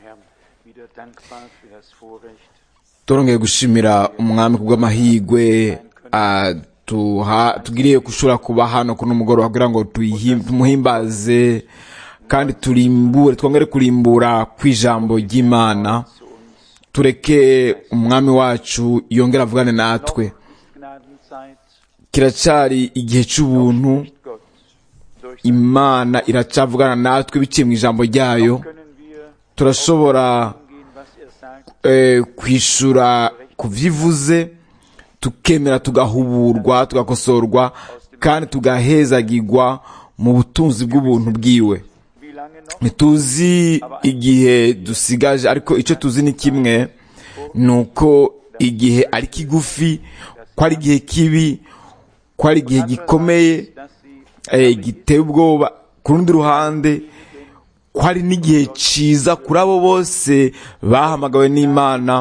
Herrn wieder dankbar für das Vorrecht, turongeye gushimira umwami kubw'amahirwe ah, tuha- tugiriye gushobora kuba hano kuno mugoroba kugira ngo tuyihi- tumuhimbaze kandi turimbure twongere kurimbura kw'ijambo ry'imana tureke umwami wacu yongere avugane natwe ist Gnadenzeit, kiracyari igihe cy'ubuntu Gott. Durch imana iracavugana natwe biciye mu ijambo ryayo können wir turashobora umgehen, was er sagt, eh, kwishura ku byivuze tukemera tugahuburwa tugakosorwa kandi tugahezagirwa mu butunzi bw'ubuntu bwiwe wie lange noch? ntituzi igihe dusigaje ariko icyo tuzi ni kimwe ni uko igihe ari kigufi ko ari igihe kibi ko ari igihe gikomeye Dass sie eh, giteye ubwoba ku rundi ruhande ko hari n'igihe cyiza kuri abo bose bahamagawe n'imana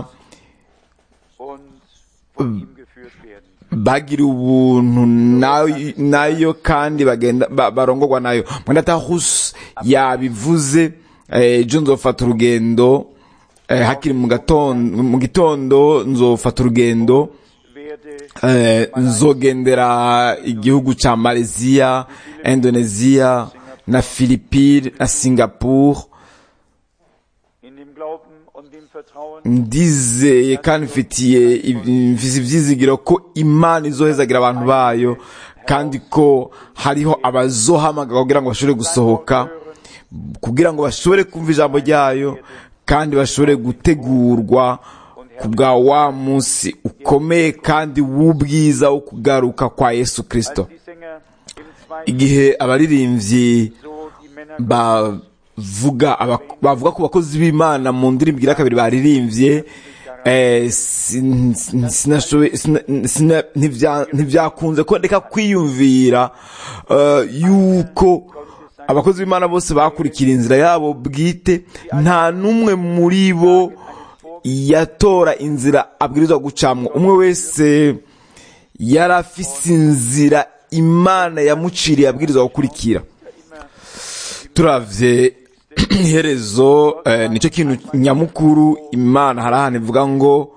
und von ihm geführt werden. bagira ubuntu nayo, nayo kandi bagenda ba- barongorwa nayo mwenda hus yabivuze eh, ejo nzofata urugendo eh, hakiri mu gatondo mu gitondo nzofata urugendo Werde eh, nzogendera igihugu ca Malaysia, Indonesia na Philippines na Singapore in dem Glauben und dem Vertrauen, ndizeye kandi mfitiye mfise ivyizigiro ko imana izohezagira abantu bayo kandi ko hariho abazohamagara kugira ngo bashobore gusohoka kugira ngo bashobore kumva ijambo ryayo kandi bashobore gutegurwa ku bwa wa munsi ukomeye kandi w'ubwiza wo kugaruka kwa yesu kristo als die Sänger im zweiten igihe abaririmbyi so die Männer bavuga aba- bavuga ku bakozi b'imana mu ndirimbo igira kabiri baririmbye eh, sin- sin- sinashoboye- sina- sina- ntivya- ntivyakunze ko ndeka kwiyumvira eh, yuko abakozi b'imana bose bakurikira inzira yabo bwite nta n'umwe muri bo yatora inzira abwirizwa gucamwo umwe wese yari afise inzira imana yamuciriye abwirizwa gukurikira turavye iherezo eh, nicyo kintu nyamukuru imana hari ahantu ivuga ngo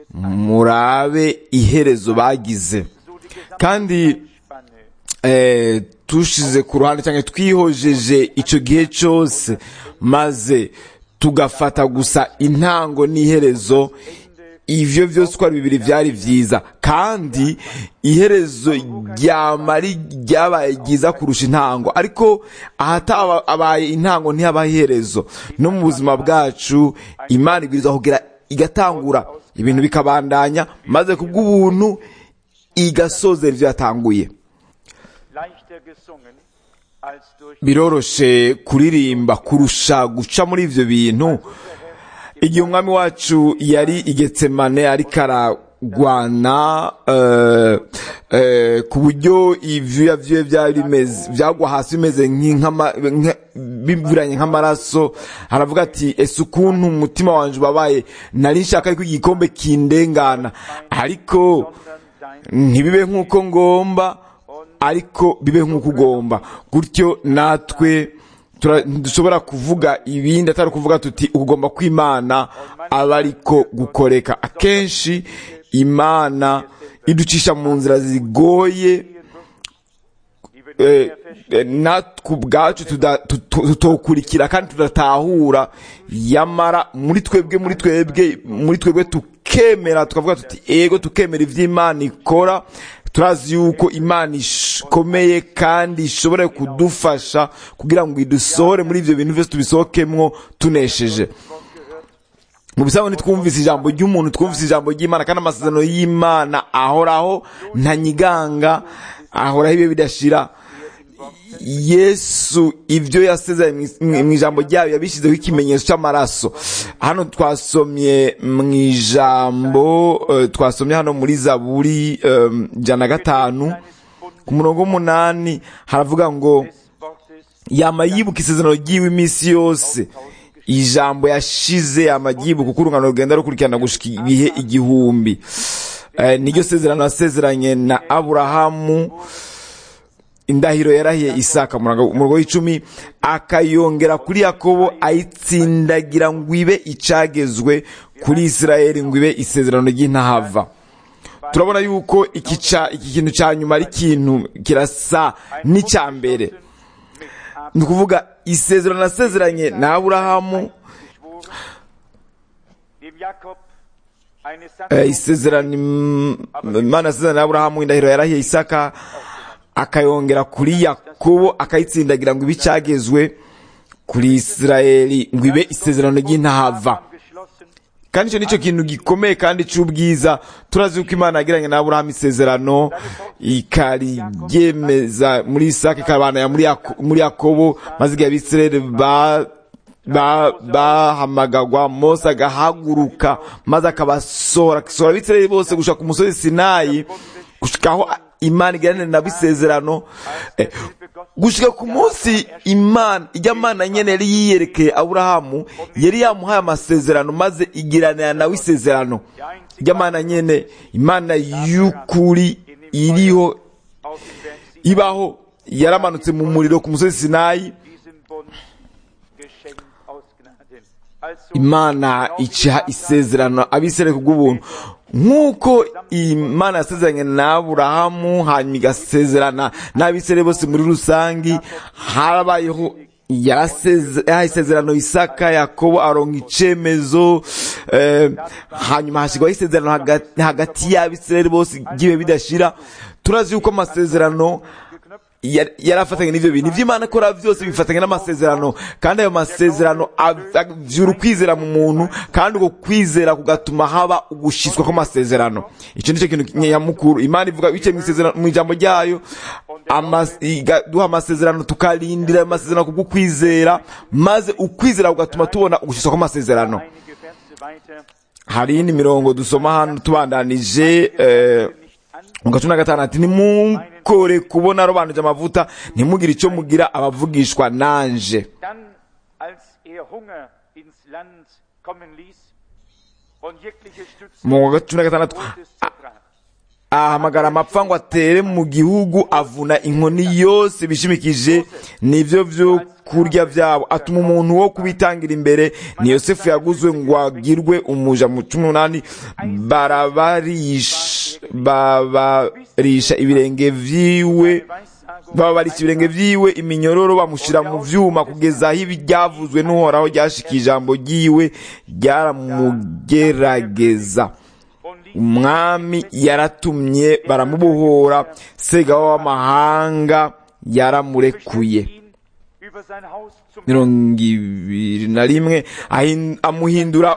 murabe iherezo bagize kandi Spanne eh, tushize ku ruhande cyangwa twihojeje icyo gihe cyose maze tugafata gusa intango n'iherezo ivyo vyose uko ari bibiri vyari vyiza kandi iherezo ryamari ryabaye ryiza kurusha intango ariko ahatabaye intango ntihaba iherezo no mu buzima bwacu imana ibwiriza kugira igatangura ibintu bikabandanya maze kubw'ubuntu igasozera ivyo yatanguye leichter gesungen als durch biroroshe kuririmba kurusha guca muri ivyo bintu igihe umwami wacu yari igetsemane ariko aragwana eh, eh, ku buryo ivyuya vyiwe vyari bimeze vyagwa hasi bimeze nk'inkama- nka- bivuranye nk'amaraso aravuga ati ese ukuntu umutima wanje ubabaye nari nshaka ariko igikombe kindengana ariko dein ntibibe nk'uko ngomba ariko bibe nk'uko ugomba gutyo natwe tura- dushobora kuvuga ibindi atari ukuvuga tuti ugomba kwimana aba ariko gukoreka akenshi imana iducisha mu nzira zigoye die wir eh, nicht mehr verstehen. eh, natwe ubwacu tuda- tuto- tutokurikira kandi tudatahura yamara muri twebwe muri twebwe muri twebwe tukemera tukavuga tuti ego tukemera ivy'imana ikora turazi yuko imana ikomeye kandi ishobora kudufasha kugira ngo idusohore muri ivyo bintu vyose tubisohokemwo tunesheje mu bisanzwe ntitwumvise ijambo ry'umuntu twumvise ijambo ry'imana kandi amasezerano y'imana ahoraho ntanyiganga ahoraho ibihe bidashira yesu ibyo yasezeranye mu- mu ijambo ryayo yabishyizeho ikimenyetso cy'amaraso hano twasomye mu ijambo eh, twasomye hano muri zaburi eh, ijana na gatanu ku murongo w'umunani haravuga ngo des Wortes yama yibuka isezerano ryiwe iminsi yose ijambo yashize yama ryibuka uko urungano rugenda rukurikirana gushika ibihe igihumbi Eh, niryo sezerano yasezeranye na aburahamu indahiro yarahiye isaka umurongo w'icumi akayongera kuri yakobo ayitsindagira ngo ibe icagezwe kuri isirayeli ngo ibe isezerano ry'intahava turabona yuko iki kintu cya nyuma ari ikintu kirasa n'icya mbere ni ukuvuga isezerano nasezeranye na aburahamu isezerano imana yasezeranye na aburahamu indahiro yarahiye isaka akayongera kuri yakobo akayitsindagira ngo ibe icyagezwe kuri isirayeli ngo ibe isezerano ry'intahava kandi icyo nicyo kintu gikomeye kandi cy'ubwiza turazi ko imana yagiranye na aburahamu isezerano ikariryemeza muri isaka ikabana muri yakobo maze igihe abisirayeli bahamagagwa mose agahaguruka maze akabasohora agasohora abisirayeli bose gushaka ku musozi sinayi gushikaho imana iganira nabo isezerano gushika ku munsi imana ijya mana nyene yari yiyerekeye aburahamu yari yamuhaye amasezerano maze igiranira nawe isezerano ijya mana nyene imana y'ukuri iriho ibaho yaramanutse mu muriro ku musozi sinayi imana ica isezerano abisirayeli kubw'ubuntu nk'uko imana yasezeranye na aburahamu hanyuma igasezerana n'abisirayeli bose muri rusange harabayeho yaha isezerano isaka yakobo aronga icemezo hanyuma hashyirwaho isezerano hagati y'abisirayeli bose igihe bidashira turazi yuko amasezerano yari afatanye n'ibyo bintu ibyo imana ikora byose bifatanye n'amasezerano kandi ayo masezerano avyura ukwizera mu muntu kandi uko kwizera kugatuma haba ugushyizwa kw'amasezerano icyo nicyo kintu nyamukuru imana ivuga biciye mu ijambo ryayo duha amasezerano tukarindira ayo masezerano kubwo kwizera maze ukwizera kugatuma tubona ugushyizwa kw'amasezerano hari iyindi mirongo dusoma hano tubandanije mu gace na gatanu ati nimukore kubona robanuje amavuta ntimugire icyo mugira abavugishwa nanje mu gace na gatandatu ahamagara amapfa ngo atere mu gihugu avuna inkoni yose bishimikije nibyo byo kurya byabo atuma umuntu wo kubitangira imbere ni yosefu yaguzwe ngo agirwe umuja mu cumi n'umunani babarisha ibirenge vyiwe bababarisha ibirenge vyiwe iminyororo bamushyira mu vyuma kugeza aho ibyavuzwe n'uhoraho ryashika ijambo ryiwe ryaramugerageza umwami yaratumye baramubohora segabo w'amahanga yaramurekuye mirongo ibiri na rimwe amuhindura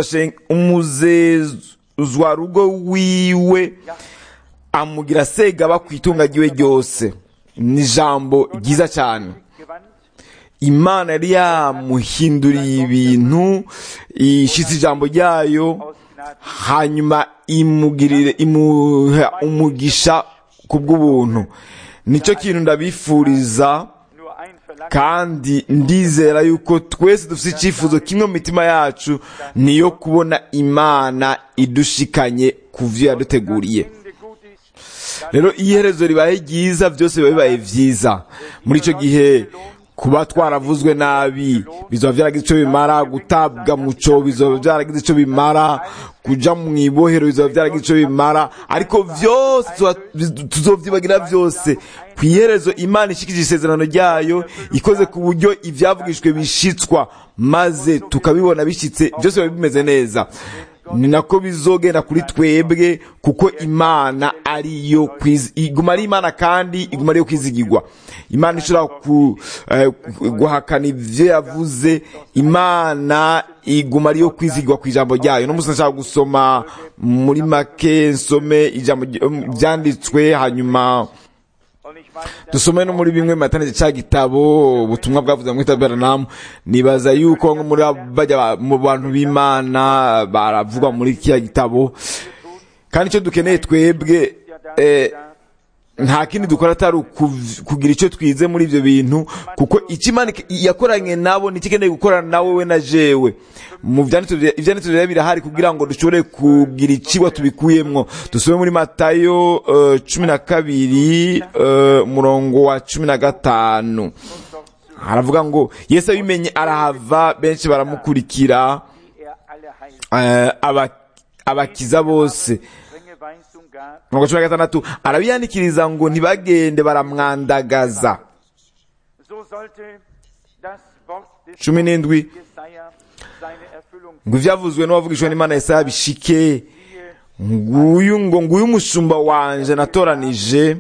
umuzezwarugo wiwe amugira segaba ku itunga ryiwe ryose ni ijambo ryiza cyane imana yari yamuhinduriye ibintu ishyitse ijambo ryayo hanyuma imugirire imuha umugisha ku bw'ubuntu nicyo kintu ndabifuriza kandi ndizera yuko twese dufite icyifuzo kimwe mu mitima yacu niyo kubona imana idushikanye ku byo yaduteguriye rero iyo iherezo ribaye ryiza byose biba bibaye byiza muri icyo gihe kuba twaravuzwe nabi bizaba byaragize icyo bimara gutabwa mu cyo bizaba byaragize icyo bimara kujya mu ibohero bizaba byaragize icyo bimara ariko byose tuzobyibagira byose ku iherezo imana ishikije isezerano ryayo ikoze ku buryo ibyavugishwe bishitswa maze tukabibona bishyitse byose biba bimeze neza ni nako bizogenda kuri twebwe kuko imana ariyo iguma ari imana kandi iguma ariyo kwizigirwa imana ishobora guhakana ibyo yavuze imana iguma ariyo kwizigirwa ku ijambo ryayo n'umunsi nashaka gusoma muri make nsome ijambo byanditswe hanyuma dusome no muri bimwe mu matanije cya gitabo ubutumwa bwavuze mu gitabo beranamu nibaza yuko nko muri bajya mu bantu b'imana baravugwa muri kiriya gitabo kandi icyo dukeneye twebwe nta kindi dukora atari ukuv- kugira icyo twize muri ibyo bintu kuko icyo imana ik- yakoranye nabo nicyo ikeneye gukorana nawe we na jewe mu byanditswe bya- ibyanditswe rero birahari kugira ngo dushobore kugira icigwa tubikuyemwo dusubire muri matayo eh, cumi na kabiri eh, umurongo wa cumi na gatanu haravuga ngo yesu abimenye arahava benshi baramukurikira die er alle heilt. eh, aba- abakiza bose Strenge Weisung gab, mirongo cumi na gatandatu arabiyandikiriza ngo ntibagende baramwandagaza so sollte das Wort des cumi n'indwi Jesaja seine Erfüllung ngo ivyavuzwe n'uwavugishwa n'imana yesaya bishike nguyu ngo nguyu umushumba wanje natoranije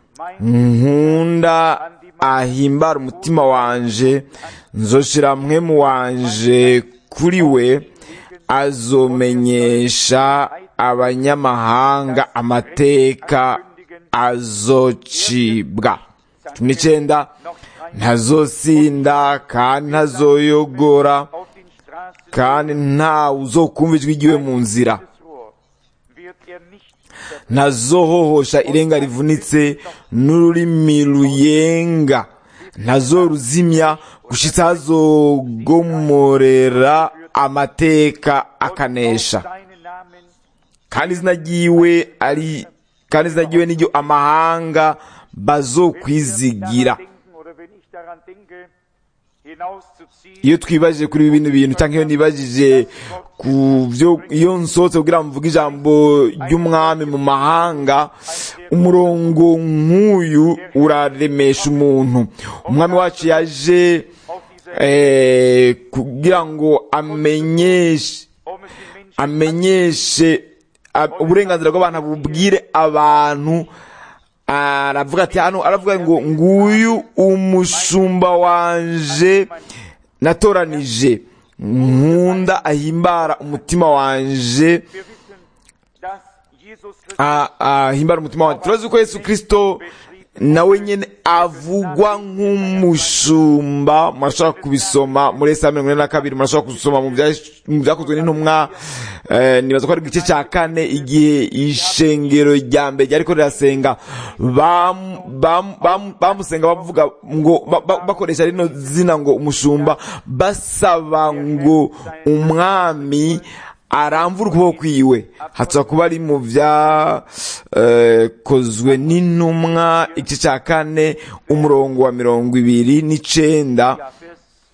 nkunda ahimbara umutima wanje nzoshira mwemu wanje kuri we azomenyesha abanyamahanga amateka azocibwa cumi n'icenda ntazosinda kandi ntazoyogora auf den Straßen kandi nta uzokumva ijwi ryiwe mu nzira des Rohr wird er nicht ntazohohosha irenga rivunitse n'ururimi ruyenga ntazoruzimya gushitsa hazogomorera amateka akanesha seinen Namen kandi izina ryiwe ari kandi izina ryiwe niryo amahanga bazokwizigira denken oder wenn ich daran denke, hinauszuziehen, iyo twibajije kuri ibi bintu bintu cyangwa iyo nibajije ku byo iyo nsohotse kugira ngo mvuge ijambo ry'umwami mu mahanga umurongo nk'uyu uraremesha umuntu umwami wacu yaje auf diese eh, kugira ngo amenyeshe um es den Menschen amenyeshe a- uburenganzira bw'abantu bubwire abantu aravuga ati hano aravuga ngo nguyu umushumba wanje natoranije nkunda ahimbara umutima wanje wir wissen, dass Jesus Christus a- ahimbara umutima wanje turazi ko yesu kristo nawe nyene avugwa nk'umushumba murashobora kubisoma muri esa mirongo ine na kabiri murashobora kubisoma mu bya- mu byakozwe n'intumwa eh, nibaza ko ari igice cya kane igihe ishengero rya mbere ryariko rirasenga bam- bam- bam- bamusenga bavuga ngo ba- ba- bakoresha rino zina ngo umushumba basaba ngo umwami aramvura ukuboko kwiwe hatsa kuba ari mu byakozwe n'intumwa igice cya kane umurongo wa mirongo ibiri n'icenda ja, Vers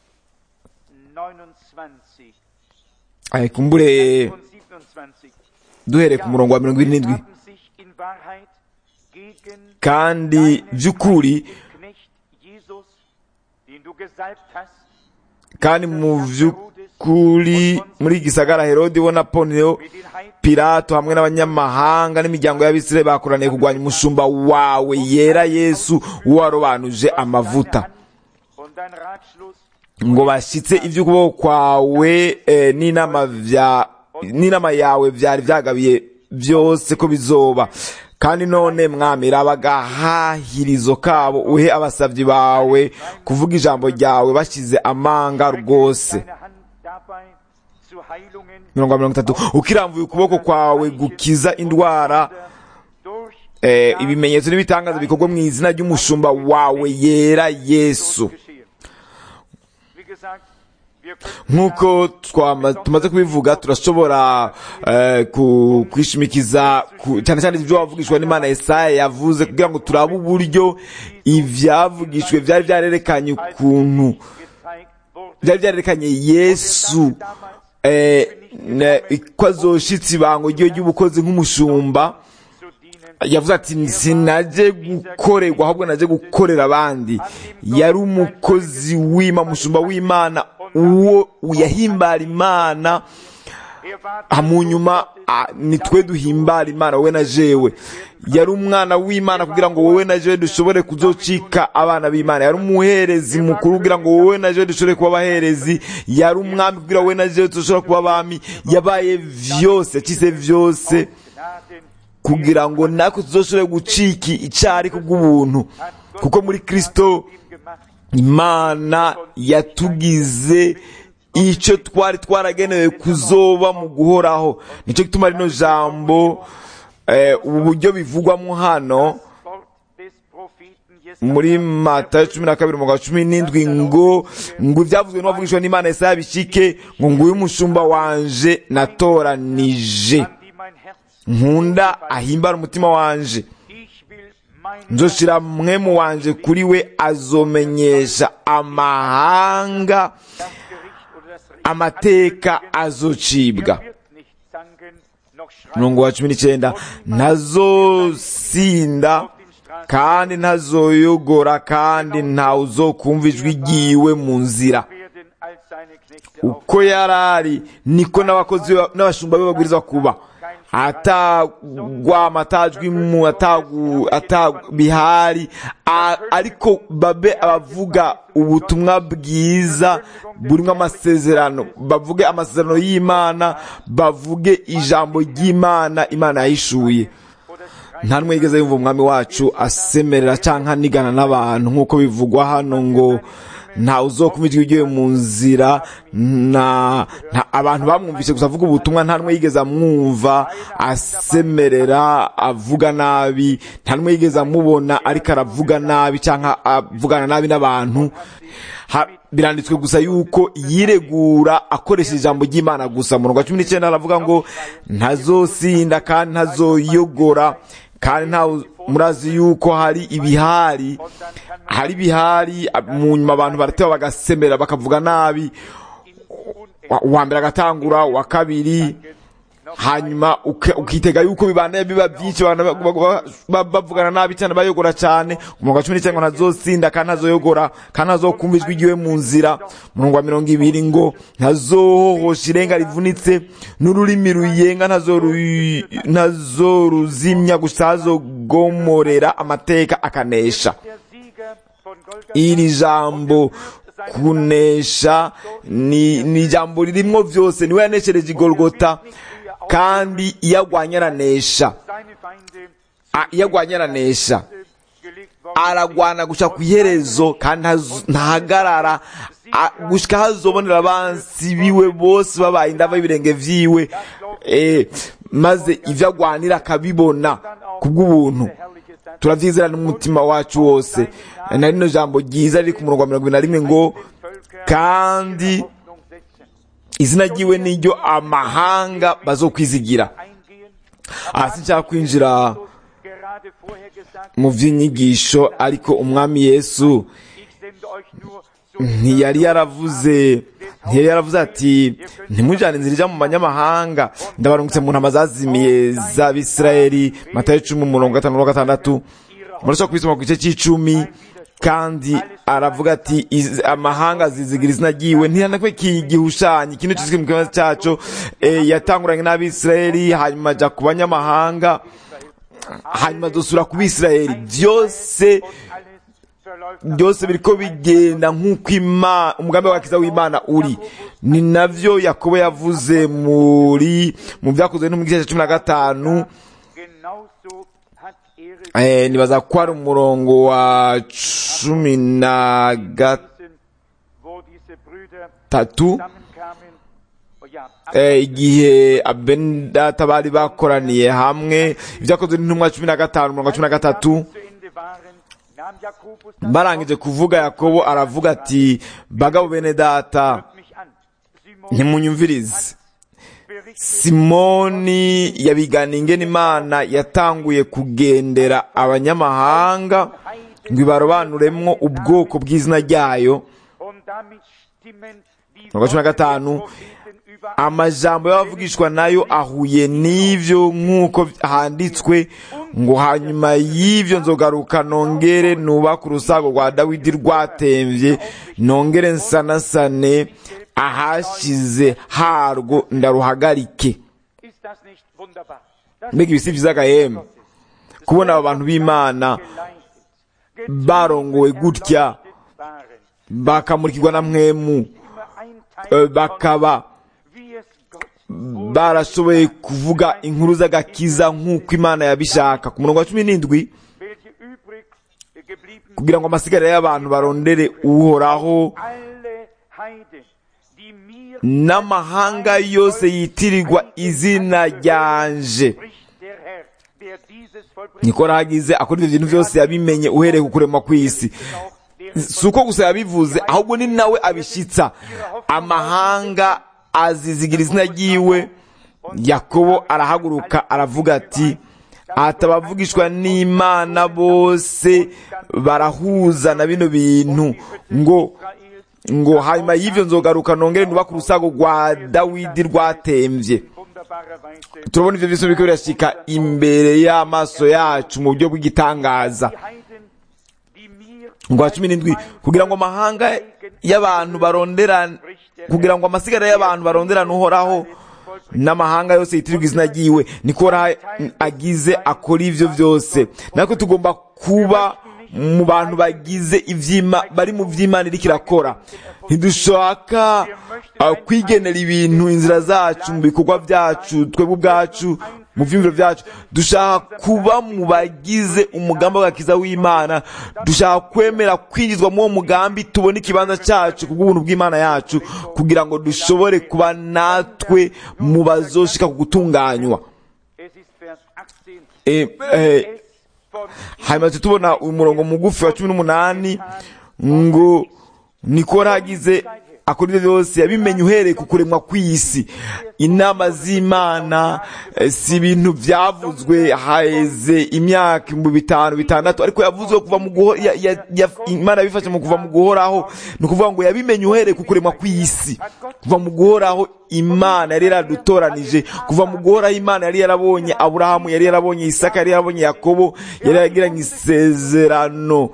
29 Eh, kumbure und 27. duhereye ku murongo wa mirongo ibiri n'indwi haben sich in Wahrheit gegen kandi by'ukuri Knecht Jesus, den du gesalbt hast, kandi mu by'ukuri muri gisagara herodi bo na poneo mit den Heiden pilato hamwe n'abanyamahanga n'imiryango y'abisirayeli bakoraniye kurwanya umushumba wawe yera yesu warobanuje amavuta und dein Ratschluss ngo bashyitse iby'ukuboko kwawe eh, n'inama vya n'inama yawe byari byagabiye byose ko bizoba kandi none mwami raba agahahirizo kabo uhe abasabyi bawe kuvuga ijambo ryawe bashyize amanga rwose deine Hand dabei zu Heilungen mirongo mirongo itatu ukirambuye ukuboko kwawe gukiza indwara durch eh, ibimenyetso n'ibitangaza bikorwa mu izina ry'umushumba wawe yera yesu geschehen. Wie gesagt, wir können nk'uko twama- tumaze kubivuga turashobora eh, ku- kwishimikiza ku- cyane cyane ibyo wavugishwa n'imana yesaya yavuze kugira ngo turabe uburyo ibyavugishwe byari byarerekanye ukuntu gezeigt wurde, byari byarerekanye yesu eh, ne- ko azoshitsa ibango ryiwe ry'ubukozi nk'umushumba zu dienen, yavuze ati sinaje gukorerwa ahubwo naje gukorera abandi yari umukozi w'imana umushumba w'imana uwo yahimbara imana er war Ah, mu nyuma ah, ni twe duhimbara imana wowe na jewe yari umwana w'imana kugira ngo wowe na jewe dushobore kuzocika abana b'imana yari umuherezi mukuru kugira ngo wowe na jewe dushobore kuba abaherezi yari umwami kugira ngo wowe na jewe dushobore kuba abami yabaye vyose yakize vyose Gnaden kugira ngo natwe tuzoshobore gucika icari kubw'ubuntu kuko muri kristo ihm gemacht, imana yatugize icyo twari twaragenewe kuzoba mu guhoraho nicyo gituma rino jambo eh, ubu buryo bivugwamo hano Wort muri matayo cumi na kabiri umugabo cumi n'indwi ngo ngo ibyavuzwe n'uwavugishwa n'imana Yesaya bishike ngo nguyu umushumba wanje natoranije an die mein Herz. nkunda ahimbara umutima wanje Ich will mein nzoshira mwemu wanje kuri we azomenyesha amahanga das Gericht oder das Recht amateka azocibwa Er wird nicht zanken, noch schreien umurongo wa cumi n'icyenda ntazosinda kandi ntazoyogora kandi ntawe uzokumva ijwi ryiwe mu nzira werden als seine Knechte uko yari ari niko n'abakozi ba- n'abashumba be babwirizwa kuba atagwama atajwimu atagu- atabihari a- ariko babe abavuga ubutumwa bwiza burimo amasezerano bavuge amasezerano y'imana bavuge ijambo ry'imana imana yahishuye nta n'umwe yigeze yumva umwami wacu asemerera cyangwa anigana n'abantu nk'uko bivugwa hano ngo nta uzokumva ijwi ryiwe mu nzira nta nta- abantu bamwumvise gusa avuga ubutumwa nta n'umwe yigeze amwumva asemerera avuga nabi nta n'umwe yigeze amubona ariko aravuga nabi cyangwa avugana nabi n'abantu Ha- biranditswe gusa yuko yiregura akoresheje ijambo ry'imana gusa murongo wa cumi n'icyenda aravuga ngo ntazosinda kandi ntazoyogora kandi nta murazi yuko hari ibihari hari ibihari mu nyuma abantu barateba bagasemera bakavuga nabi Wa- uwa mbere agatangura uwa kabiri hanyuma uka- ukitega yuko bibanda biba byinshi abantu ba- ba- ba- bavugana nabi cyane bayogora cyane umurongo wa cumi n'icyenda ngo ntazosinda kandi ntazoyogora kandi ntazokumva ijwi ryiwe mu nzira umurongo wa mirongo ibiri ngo ntazohohosha irenga rivunitse n'ururimi ruyenga ntazoru- ntazoruzimya gusa azogomorera amateka akanesha der Sieger von Golgatha iri jambo kunesha ni ni ijambo ririmo byose niwe yaneshereje igorogota kandi iyo agwanye aranesha seine Feinde A- iyo agwanye aranesha gelegt worden aragwana gushika ku iherezo kandi ntaz- ntahagarara A- gushika hazobonera abansi biwe bose babaye indava y'ibirenge vyiwe eh, maze ivyo agwanira akabibona kubw'ubuntu herrliche Satz turavyizera n'umutima wacu wose na rino jambo ryiza riri ku murongo wa mirongo ibiri na rimwe ngo kandi Hoffnung setzen. izina ryiwe niryo amahanga bazokwizigira Eingehen. aha sinshaka kwinjira Gerade vorher gesagt, mu vy'inyigisho ariko umwami yesu ich sende euch nur so ntiyari yaravuze ntiyari yaravuze ati ntimujyane inzira ijya mu banyamahanga ndabarungutse mu ntama zazimiye z'abisirayeli matayo cumi umurongo gatanu na gatandatu murashobora kubisoma ku gice cy'icumi kandi aravuga ati "Iz- amahanga zizigira izina ryiwe ntiyanakwe kigihushanyo ikintu cyose mu kibazo cyaco eh, yatanguranye n'abisirayeli hanyuma ajya ku banyamahanga hanyuma dusura ku bisirayeli byose alles verläuft byose biriko bigenda nk'uko ima- umugambi w'agakiza w'imana uri ni navyo yakobo yavuze muri mu byakozwe no mu gice cya cumi na gatanu genauso hat er es eh, nibaza ko ari umurongo wa cumi na gatatu wo diese Brüder tatu zusammenkamen. Oh ja, eh, igihe abendata bari bakoraniye hamwe ibyakozwe n'intumwa cumi na gatanu umurongo wa cumi na gatatu zu Ende waren, nahm Jakobus das barangije kuvuga yakobo aravuga ati bagabo bene data Wort mich an. Simon ntimunyumvirize berichtet simoni yabigana ingene imana yatanguye kugendera abanyamahanga ngo ibarobanuremwo ubwoko bw'izina ryayo und damit stimmen die Mirongo cumi na Worte gatanu, der Propheten überein. amajambo y'abavugishwa nayo ahuye n'ivyo nk'uko handitswe ngo hanyuma y'ivyo nzogaruka nongere nubaka urusago rwa dawidi rwatemvye nongere nsanasane ahashize harwo ndaruhagarike Ist das nicht wunderbar? Das mbega ibisi vyiza gahema kubona aba bantu b'imana geleitet, barongowe gutya waren, bakamurikirwa na mwemu immer ein Teil eh, bakaba wie es Gott barashoboye kuvuga inkuru z'agakiza nk'uko imana yabishaka ku murongo wa cumi n'indwi welche übrig geblieben kugira ngo amasigariro y'abantu barondere uhoraho alle Heiden, die mir n'amahanga yose yitirirwa izina ryanje spricht der Herr, der er dieses vollbringt, niko ragize akora ivyo bintu vyose yabimenye uhereye ku kuremwa kw'isi auch deren si uko gusa yabivuze ahubwo ni nawe abishitsa amahanga azizigira izina ryiwe yakobo arahaguruka aravuga ati atabavugishwa n'imana bose barahuza na bino bintu ngo Israels ngo hanyuma y'ivyo nzogaruka nongere nubaka urusago rwa dawidi rwatemvye wunderbarer Weise turabona ivyo vyose biriko birashika imbere y'amaso yacu mu buryo bw'igitangaza die Heiden, die mir ngo wa cumi n'indwi kugira ngo amahanga y'abantu barondera kugira ngo amasigara y'abantu baronderane uhoraho n'amahanga yose yitirirwa izina ryiwe niko uhoraho agize akora ivyo vyose natwe tugomba kuba mu bantu bagize ivyima bari mu vy'imana iriko irakora ntidushaka uh, kwigenera ibintu inzira zacu mu bikorwa vyacu twebwe ubwacu mu vyumviro vyacu dushaka kuba mu bagize umugambi w'agakiza w'imana dushaka kwemera kwinjizwa muri uwo mugambi tubone ikibanza cacu kubw'ubuntu bw'imana yacu kugira ngo dushobore kuba natwe mu bazoshika ku gutunganywa Es ist Vers 18. Eh, eh, Es von hanyuma tuca tubona umurongo mugufi wa cumi n'umunani ngo nikora hagize akora ibyo byose yabimenye uhereye ku kuremwa kw'isi inama z'imana eh, si ibintu byavuzwe haheze imyaka ibihumbi bitanu bitandatu ariko yavuzwe kuva mu guho ya, ya, ya, imana yabifashe mu kuva mu guhoraho ni ukuvuga ngo yabimenye uhereye ku kuremwa kw'isi kuva mu guhoraho imana yari yaradutoranije kuva mu guhoraho imana yari yarabonye aburahamu yari yarabonye isaka yari yarabonye yakobo yari yaragiranye isezerano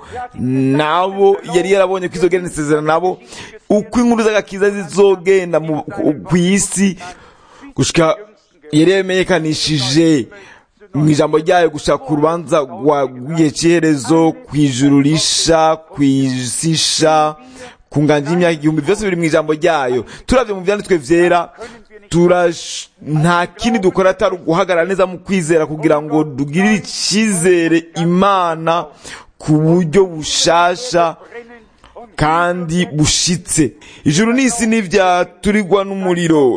nabo yari yarabonye ko izogirana isezerano nabo uko inkuru z'agakiza zizogenda mu- ku- ku isi gushika yari yamenyekanishije mu ijambo ryayo gushaka ku rubanza rwa- rw'igihe cy'iherezo ku ijuru risha ku isi isha ku nganji y'imyaka igihumbi byose biri mu ijambo ryayo turavye mu vyanditswe vyera turash- nta kindi dukora atari guhagarara neza mu kwizera kugira ngo dugirire icyizere imana ku buryo bushasha brennen und kandi bushitse ijuru n'isi ntivyaturirwa n'umuriro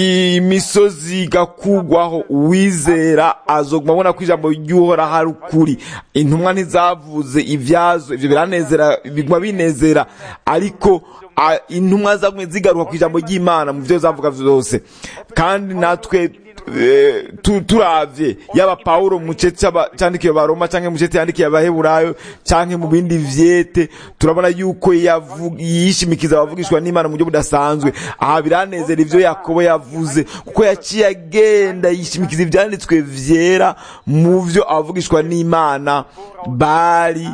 imisozi igakugwaho uwizera azoguma abona ko ijambo ry'uhora hari ukuri intumwa ntizavuze ivyazo ivyo biranezera biguma binezera ariko a- intumwa zagumye zigaruka ku ijambo ry'imana mu vyo zavuga vyose kandi natwe eh, tu- turavye yaba pawulo mu cete c'aba- candikiye baroma canke mu cete yandikiye abaheburayo canke mu bindi vyete turabona yuko yavu- yishimikiza abavugishwa n'imana mu buryo budasanzwe aha biranezera ivyo yakobo yavuze kuko yaciye agenda yishimikiza ivyanditswe vyera mu vyo abavugishwa n'imana bari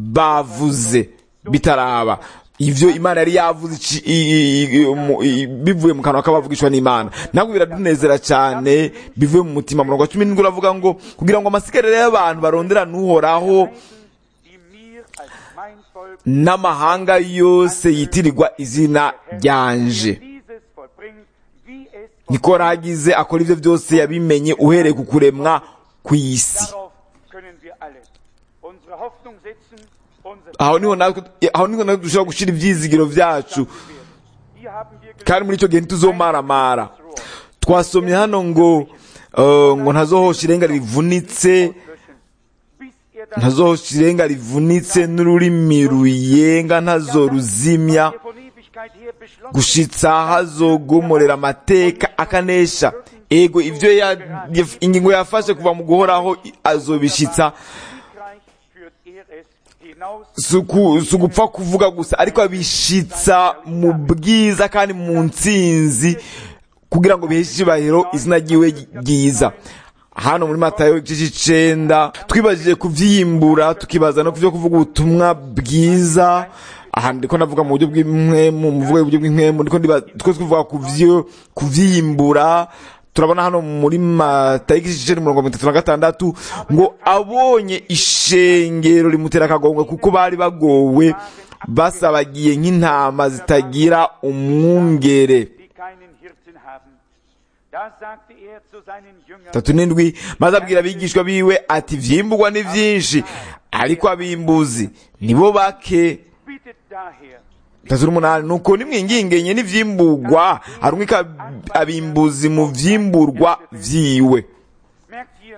bavuze bitaraba ivyo imana yari yavuze ici- i- i- i- mu- i- bivuye mu kanwa k'abavugishwa n'imana ntabwo biradunezera cyane bivuye mu mutima murongo wa cumi n'indwi uravuga ngo kugira ngo amasigariro y'abantu baronderane uhoraho die mir als mein Volk n'amahanga yose yitirirwa izina ryanje dieses vollbringt, wie es niko ragize akora ivyo byose yabimenye uhereye ku kuremwa kw'isi Darauf können wir alle unsere Hoffnung setzen, unsere aho niho natwe aho niho natwe dushobora gushira ivyizigiro vyacu Hier haben wir kandi muri icyo gihe ntituzomaramara twasomye hano ngo eh, ngo ntazohosha irenga rivunitse löschen, bis er das ntazohosha irenga rivunitse n'ururimi ruyenga ntazoruzimya hier von Ewigkeit her beschlossen gushitsa hazogomorera amateka akanesha ego ivyo ya- yaf- ingingo yafashe kuva mu guhoraho i- azobishitsa Siegreich führt er es hinaus suku- si ugupfa kuvuga gusa ariko abishitsa mu bwiza kandi mu ntsinzi kugira ngo biheshe icyubahiro izina ryiwe ryiza hano muri matayo igice c'icenda twibajije kuvyimbura tukibaza no kuvyo kuvuga ubutumwa bwiza aha ndiko navuga mu buryo bw'impwemu mu buryo bw'impwemu ndiko ndiba- two tuvuga kuvyo kuvyimbura turabona hano muri matayo igice c'icenda umurongo wa mirongo itatu na gatandatu ngo abonye ishengero rimutera akagongwe kuko bari bagowe basabagiye nk'intama zitagira umwungere die keinen Hirten haben. Da sagte er zu seinen Jüngern, tatu n'indwi maze abwira abigishwa biwe ati vyimburwa ni vyinshi ariko abimbuzi nibo bake bittet daher, tatu n'umunani nuko nimwingingenye n'ivyimburwa harumwika abimbuzi mu vyimburwa vyiwe merkt hier,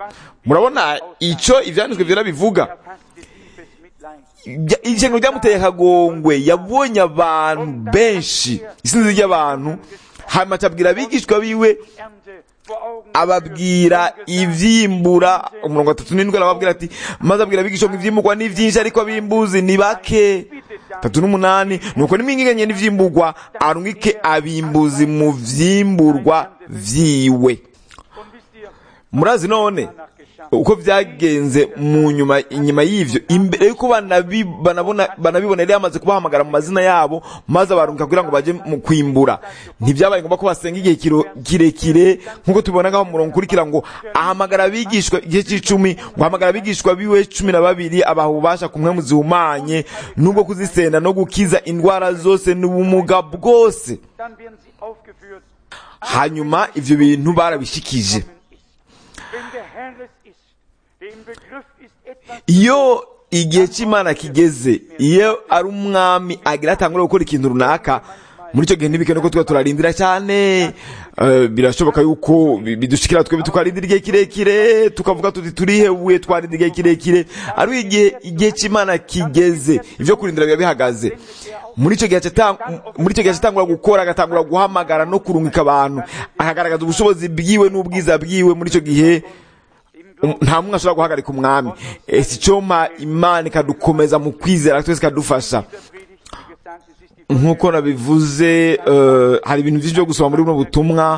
murabona icyo ibyanditswe byera bivuga Er fasste tiefes Mitleid. Ibya- ishyano ryamuteye akagongwe yabonye abantu benshi isinzi ry'abantu hanyuma acabwira abigishwa biwe Ernte vor Augen ababwira geführt. ibyimbura umurongo wa tatu n'indwi arababwira ati maze abwira abigishwa ngo ibyimburwa ni byinshi ariko abimbuzi ni bake tatu n'umunani nuko nimwingiganye n'ivyimburwa arungike abimbuzi mu vyimburwa vyiwe Und wisst ihr, murazi none danach geschah. uko vyagenze mu nyuma inyuma y'ivyo imbere yuko banabi- banabona banabibona yari yamaze kubahamagara mu mazina yabo maze abarungika kugira ngo baje mu kwimbura ntibyabaye ngombwa ko basenga igihe kiro- kirekire nk'uko tubibona ngaho mu murongo ukurikira ngo ahamagara abigishwa igihe c'icumi ngo ahamagara abigishwa biwe cumi na babiri abaha ububasha ku mpwemu zihumanye n'ubwo kuzisenda no gukiza indwara zose n'ubumuga bwose Dann werden sie aufgeführt. hanyuma ivyo bintu barabishikije ist. Wenn der Herr es ist, der im Begriff ist, etwas iyo igihe cy'imana kigeze iyo ari umwami agira atangura gukora ikintu runaka muri icyo gihe ntibikene ko tuba turarindira cyane Eh, birashoboka yuko bi- bidushikira twebwe tukarindira igihe kirekire tukavuga tuti turihebuye twarindira igihe kirekire ari igihe igihe cy'imana kigeze ibyo kurindira biba bihagaze muri icyo gihe acata- muri icyo gihe acatangura gukora agatangura guhamagara no kurungika abantu akagaragaza ubushobozi bwiwe n'ubwiza bwiwe muri icyo gihe Um- nta mwe ashobora guhagarika umwami ese icyoma imana ikadukomeza mu kwizera twese ikadufasha der Predigt, wie gesagt, es ist die nk'uko nabivuze eh, hari ibintu byinshi byo gusoma muri buno butumwa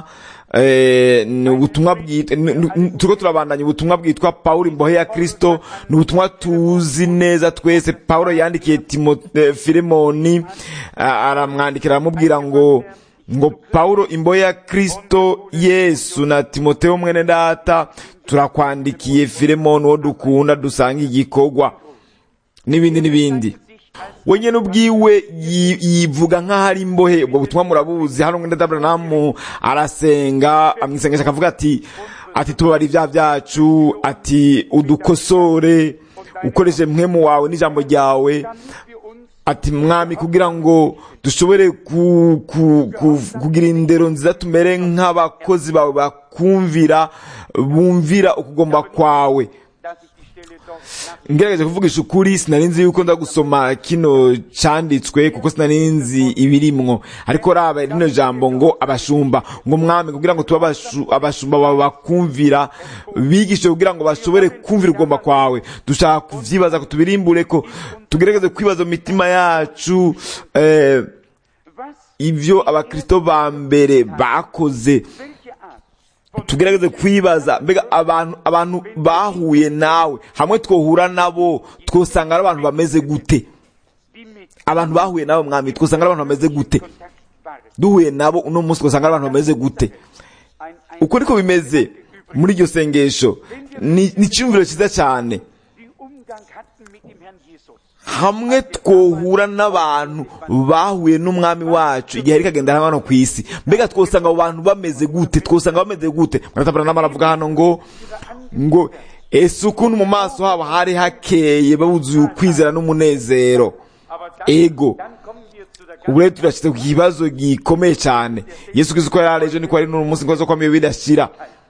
eh, ni ubutumwa bwitwa turiko turabandanya ubutumwa bwitwa pawulo imbohe ya kristo ni ubutumwa tuzi neza twese pawulo yandikiye timote filemoni ah, aramwandikira aramubwira ngo ngo pawulo imbohe ya kristo yesu na timoteyo mwene data turakwandikiye filemoni uwo dukunda dusanga igikorwa n'ibindi n'ibindi we nyine ubwiwe yi- yivuga nk'aho ari imbohe ubwo butumwa murabuzi hano ngo ndadabranamu arasenga amwisengesha akavuga ati ati tubari ibyaha byacu ati udukosore ukoreshe mwemu wawe n'ijambo ryawe Dann müssen wir uns ati mwami kugira ngo dushobore ku, ku, ku, kugira indero nziza tumere nk'abakozi bawe bakumvira bumvira ukugomba kwawe dass ich die Stelle doch nach ngerageje kuvugisha ukuri sinari nzi yuko nza gusoma kino canditswe kuko sinari nzi ibirimwo ariko raba rino jambo ngo abashumba ngo mwami kugira ngo tube abashu- abashumba bawe bakumvira bigishe kugira ngo bashobore kumvira ugomba kwawe dushaka kuvyibaza ko tubirimbure ko tugerageze kwibaza mu mitima yacu eh, was, ivyo abakristo ba mbere bakoze welche Art von tugerageze kwibaza mbega abantu abantu bahuye nawe hamwe twohura nabo twosanga ari abantu bameze gute die mit abantu bahuye nabo mwami twosanga ari abantu bameze gute Kontakt waren. duhuye nabo uno munsi twosanga ari abantu bameze gute Ein, ein uko niko bimeze muri iryo sengesho ni ni icyumviro cyiza cyane die Umgang hatten mit dem Herrn Jesus. hamwe twohura n'abantu bahuye n'umwami wacu igihe ari kagenda hano ku isi mbega twosanga abo bantu bameze gute twosanga bameze gute muratabara n'amara avuga hano ngo ngo ese ukuntu mu maso habo hari hakeye babuzuye ukwizera n'umunezero Aber dann, ego dann kommen wir zu der ubu rero turashyize ku kibazo gikomeye cyane yesu kristo uko yari ejo niko ari n'uyu munsi ngo ko bidashyira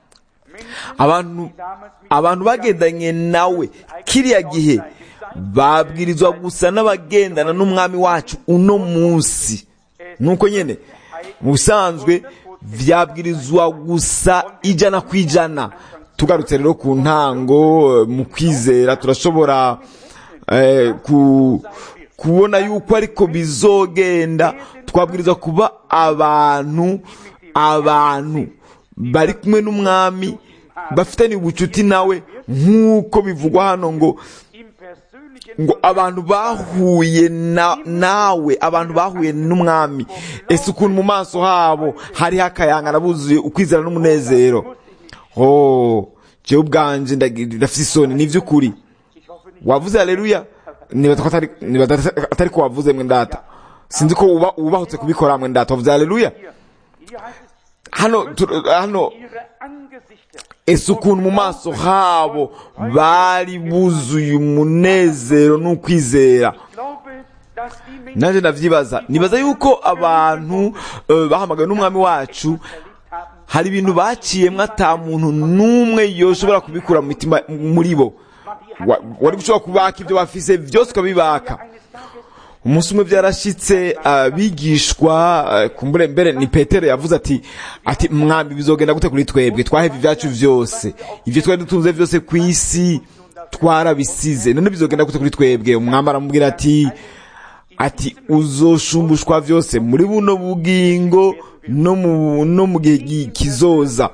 abantu abantu bagendanye nawe kiriya gihe babwirizwa gusa n'abagendana n'umwami wacu uno munsi nuko nyine mu busanzwe byabwirizwa gusa ijana ku ijana tugarutse rero ku ntango eh, mu kwizera turashobora eh, ku kubona yuko ariko bizogenda twabwirizwa kuba abantu abantu bari kumwe n'umwami bafitanye ubucuti nawe nk'uko bivugwa hano ngo im persönlichen ngo abantu bahuye na, nawe abantu bahuye n'umwami ese ukuntu mu maso habo hariho akayangana buzuye ukwizera n'umunezero oh jewe ubwanje ndagi- ndafise isoni ni ivy'ukuri ich hoffe nicht, wavuze haleluya nibaza ko atari nibaza atari ko wavuze mwe ndata sinzi ko uba ubahutse kubikora mwe ndata wavuze haleluya hier, hier heißt es, hano tu- hano ihre Angesichter ese ukuntu mu maso habo bari buzuye umunezero n'ukwizera Ich glaube, dass die Menschen nanjye ndavyibaza nibaza yuko abantu eh, bahamagawe n'umwami wacu erlebt haben, hari ibintu baciyemo ata muntu n'umwe yoshobora kubikura mu mitima muri bo Wa- wari gushobora kubaka ibyo bafise byose ukabibaka umunsi umwe byarashitse abigishwa eh, kumbure mbere ni petero yavuze ati ati mwambi bizogenda gute kuri twebwe twahevye ibyacu vyose ivyo twari dutunze vyose ku isi twarabisize none bizogenda gute kuri twebwe umwami aramubwira ati ati uzoshumbushwa vyose muri buno bugingo no mu no mu gihe gi- kizoza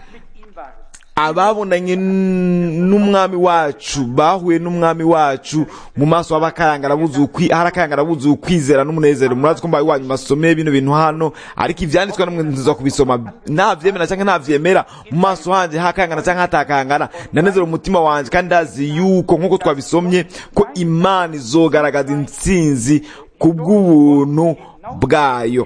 ababonanye n- n'umwami wacu bahuye n'umwami wacu mu maso h'abakayangara buzuye ukwi- hari akayangara buzuye ukwizera n'umunezero murazi ko mbaye wanyu masomeye bino bintu hano ariko ivyanditswe namwe nziza kubisoma ntavyemera canke ntavyemera mu maso hanje hakangana canke hatakangana ndanezera umutima wanje kandi ndazi yuko nk'uko twabisomye ko imana izogaragaza intsinzi ku bw'ubuntu bwayo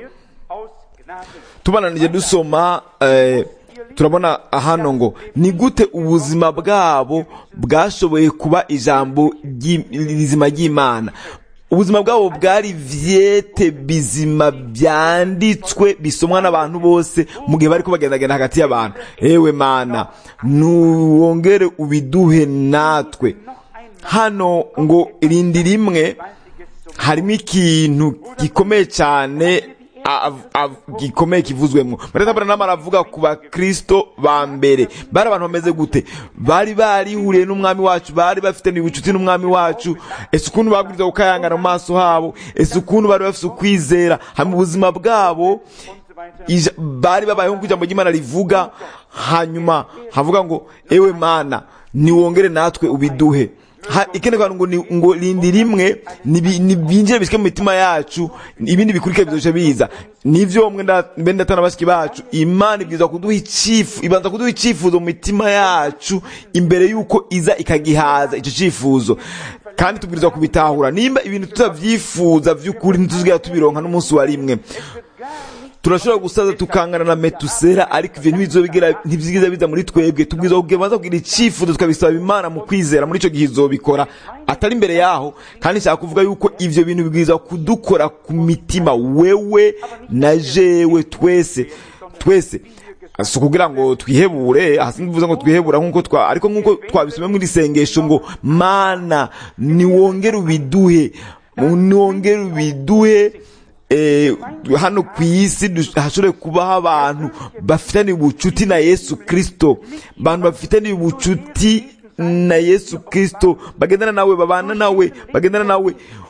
tubananije dusoma eh, turabona hano ngo ni gute ubuzima bwabo bwashoboye kuba ijambo ry'i- rizima ry'imana ubuzima bwabo bwari vyete bizima byanditswe bisomwa n'abantu bose mu gihe bariko bagendagenda hagati y'abantu ewe mana nuwongere ubiduhe natwe hano ngo irindi rimwe harimo ikintu gikomeye cyane av- av- gikomeye kivuzwemo mareta branham aravuga ku bakristo ba mbere bari abantu bameze gute bari barihuriye n'umwami wacu bari bafitanye ubucuti n'umwami wacu ese ukuntu babwiriza gukayangana mu maso habo ese ukuntu bari bafite ukwizera hanyuma ubuzima bwabo ija- bari babayeho nk'uko ijambo ry'imana rivuga hanyuma havuga ngo ewe mana niwongere natwe ubiduhe Ha- ikindi kantu ngo ni ngo rindi rimwe nibi- nibinjire bishike mu mitima yacu ibindi bikurikira bizoca biza nivyo mwe nda- mbe ndatana bashiki bacu imana ibwirizwa kuduha icifu ibanza kuduha icifuzo mu mitima yacu imbere yuko iza ikagihaza ico cifuzo kandi tubwirizwa kubitahura nimba ibintu tutavyifuza vy'ukuri ntituzigera tubironka n'umunsi wa rimwe turashobora gusaza tukangana na metusera ariko ivyo ntibizobigera ntibyigiza biza muri twebwe tubwirizwa kubanza kugira icifuzo tukabisaba imana mu kwizera muri ico gihe izobikora atari imbere yaho kandi nshaka kuvuga yuko ivyo bintu bibwirizwa kudukora ku mitima wewe na jewe twese twese si ukugira ngo twihebure hasi bivuze ngo twihebura nk'uko twa ariko nk'uko twabisomye muri sengesho ngo mana niwongere ubiduhe niwongere ubiduhe eh, hano ku isi dush- hashobore kubaho abantu bafitaniye ubucuti na yesu kristo abantu bafitaniye ubucuti na yesu kristo bagendana nawe babana nawe bagendana nawe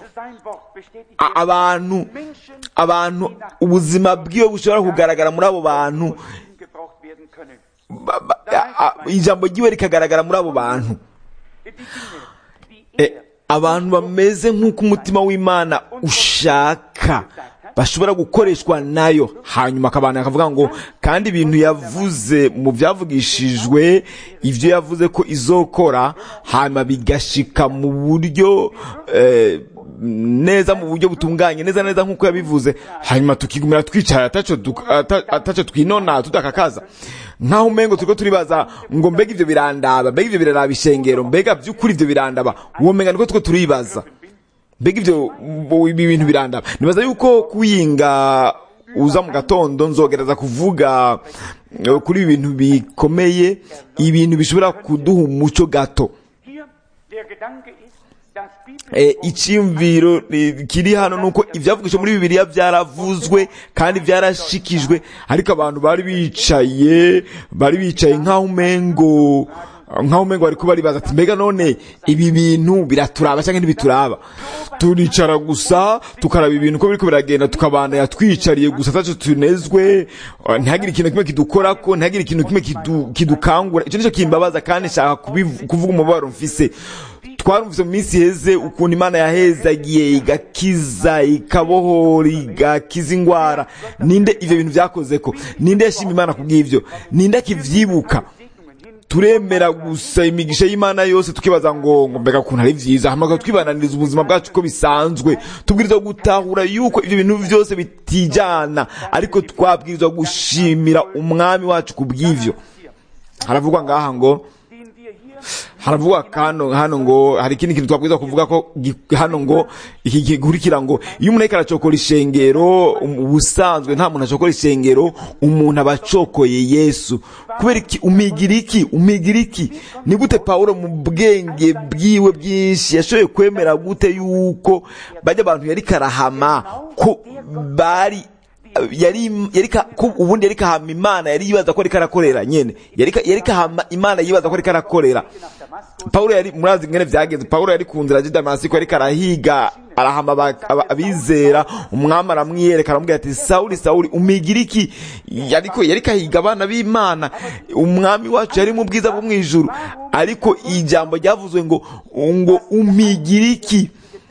A- abantu abantu ubuzima bwiwe bushobora kugaragara muri abo bantu ba- ba- a- a- ijambo ryiwe rikagaragara muri abo bantu Eh, abantu bameze nk'uko umutima w'imana ushaka bashobora gukoreshwa nayo hanyuma akabana akavuga ngo kandi ibintu yavuze mu byavugishijwe ibyo yavuze ko izokora hanyuma bigashika mu buryo eh, neza mu buryo butunganye neza neza nk'uko yabivuze hanyuma tukigumira twicara ataco duk- ata- ataco twinona tudakakaza nkaho umengo turiko turibaza ngo mbega ivyo birandaba mbega ivyo biraraba ishengero mbega vy'ukuri ivyo birandaba uwo menga niko turiko turibaza mbega ivyo bo- ibi bintu birandaba nibaza yuko kuyinga uza mu gatondo nzogereza kuvuga eh, kuri ibi bintu bikomeye ibintu bishobora kuduha umuco gato Hier der Gedanke ist, dass Eh, icyiyumviro eh, kiri hano nuko ibyavugishije muri bibiliya byaravuzwe kandi byarashikijwe ariko abantu bari bicaye bari bicaye nk'aho umengo nk'aho umengo bari kuba baribaza ati mbega none ibi bintu biraturaba cyangwa ntibituraba turicara gusa tukaraba ibintu uko biriko biragenda tukabandanya twicariye gusa taco tunezwe eh, ntihagire ikintu kimwe kidukorako ntihagire ikintu kimwe kidu- kidukangura icyo nicyo kimbabaza kandi nshaka kubivu- kuvuga umubabaro mfise twarumvise mu minsi iheze ukuntu imana yahezagiye igakiza ikabohora igakiza ingwara ninde ivyo bintu vyakozeko ninde yashima imana kubw'ivyo ninde akivyibuka turemera gusa imigisha y'imana yose tukibaza ngo ngo mbega ukuntu ari vyiza hamaga twibananiriza ubuzima bwacu uko bisanzwe tubwirizwa gutahura yuko ivyo bintu vyose bitijana ariko twabwirizwa gushimira umwami wacu kubw'ivyo haravugwa ngaha ngo den wir hier haravuga hano hano ngo hari ikindi kintu twabwiza kuvuga ko gi- hano ngo iki gikurikira ngo iyo umuntu ariko aracokora ishengero um- ubusanzwe nta muntu acokora ishengero umuntu aba acokoye yesu kubera iki umigira iki umigira iki ni gute pawulo mu bwenge bwiwe bwinshi yashoboye kwemera gute yuko bajya abantu yari karahama ko bari yari yari ka- ko ubundi yari kahama imana yari yibaza ko ariko arakorera nyene yari ka- yari kahama imana yibaza ko ariko arakorera Paulo yari murazi ngene vyagenze Paulo yari ku nzira ya Damasiko ariko arahiga arahama aba- aba- abizera umwami aramwiyereka aramubwira ati Sauli Sauli umigira iki yariko yari kahiga abana b'Imana umwami wacu yari mu bwiza bwo mwijuru ariko ijambo ryavuzwe ngo ngo umigira iki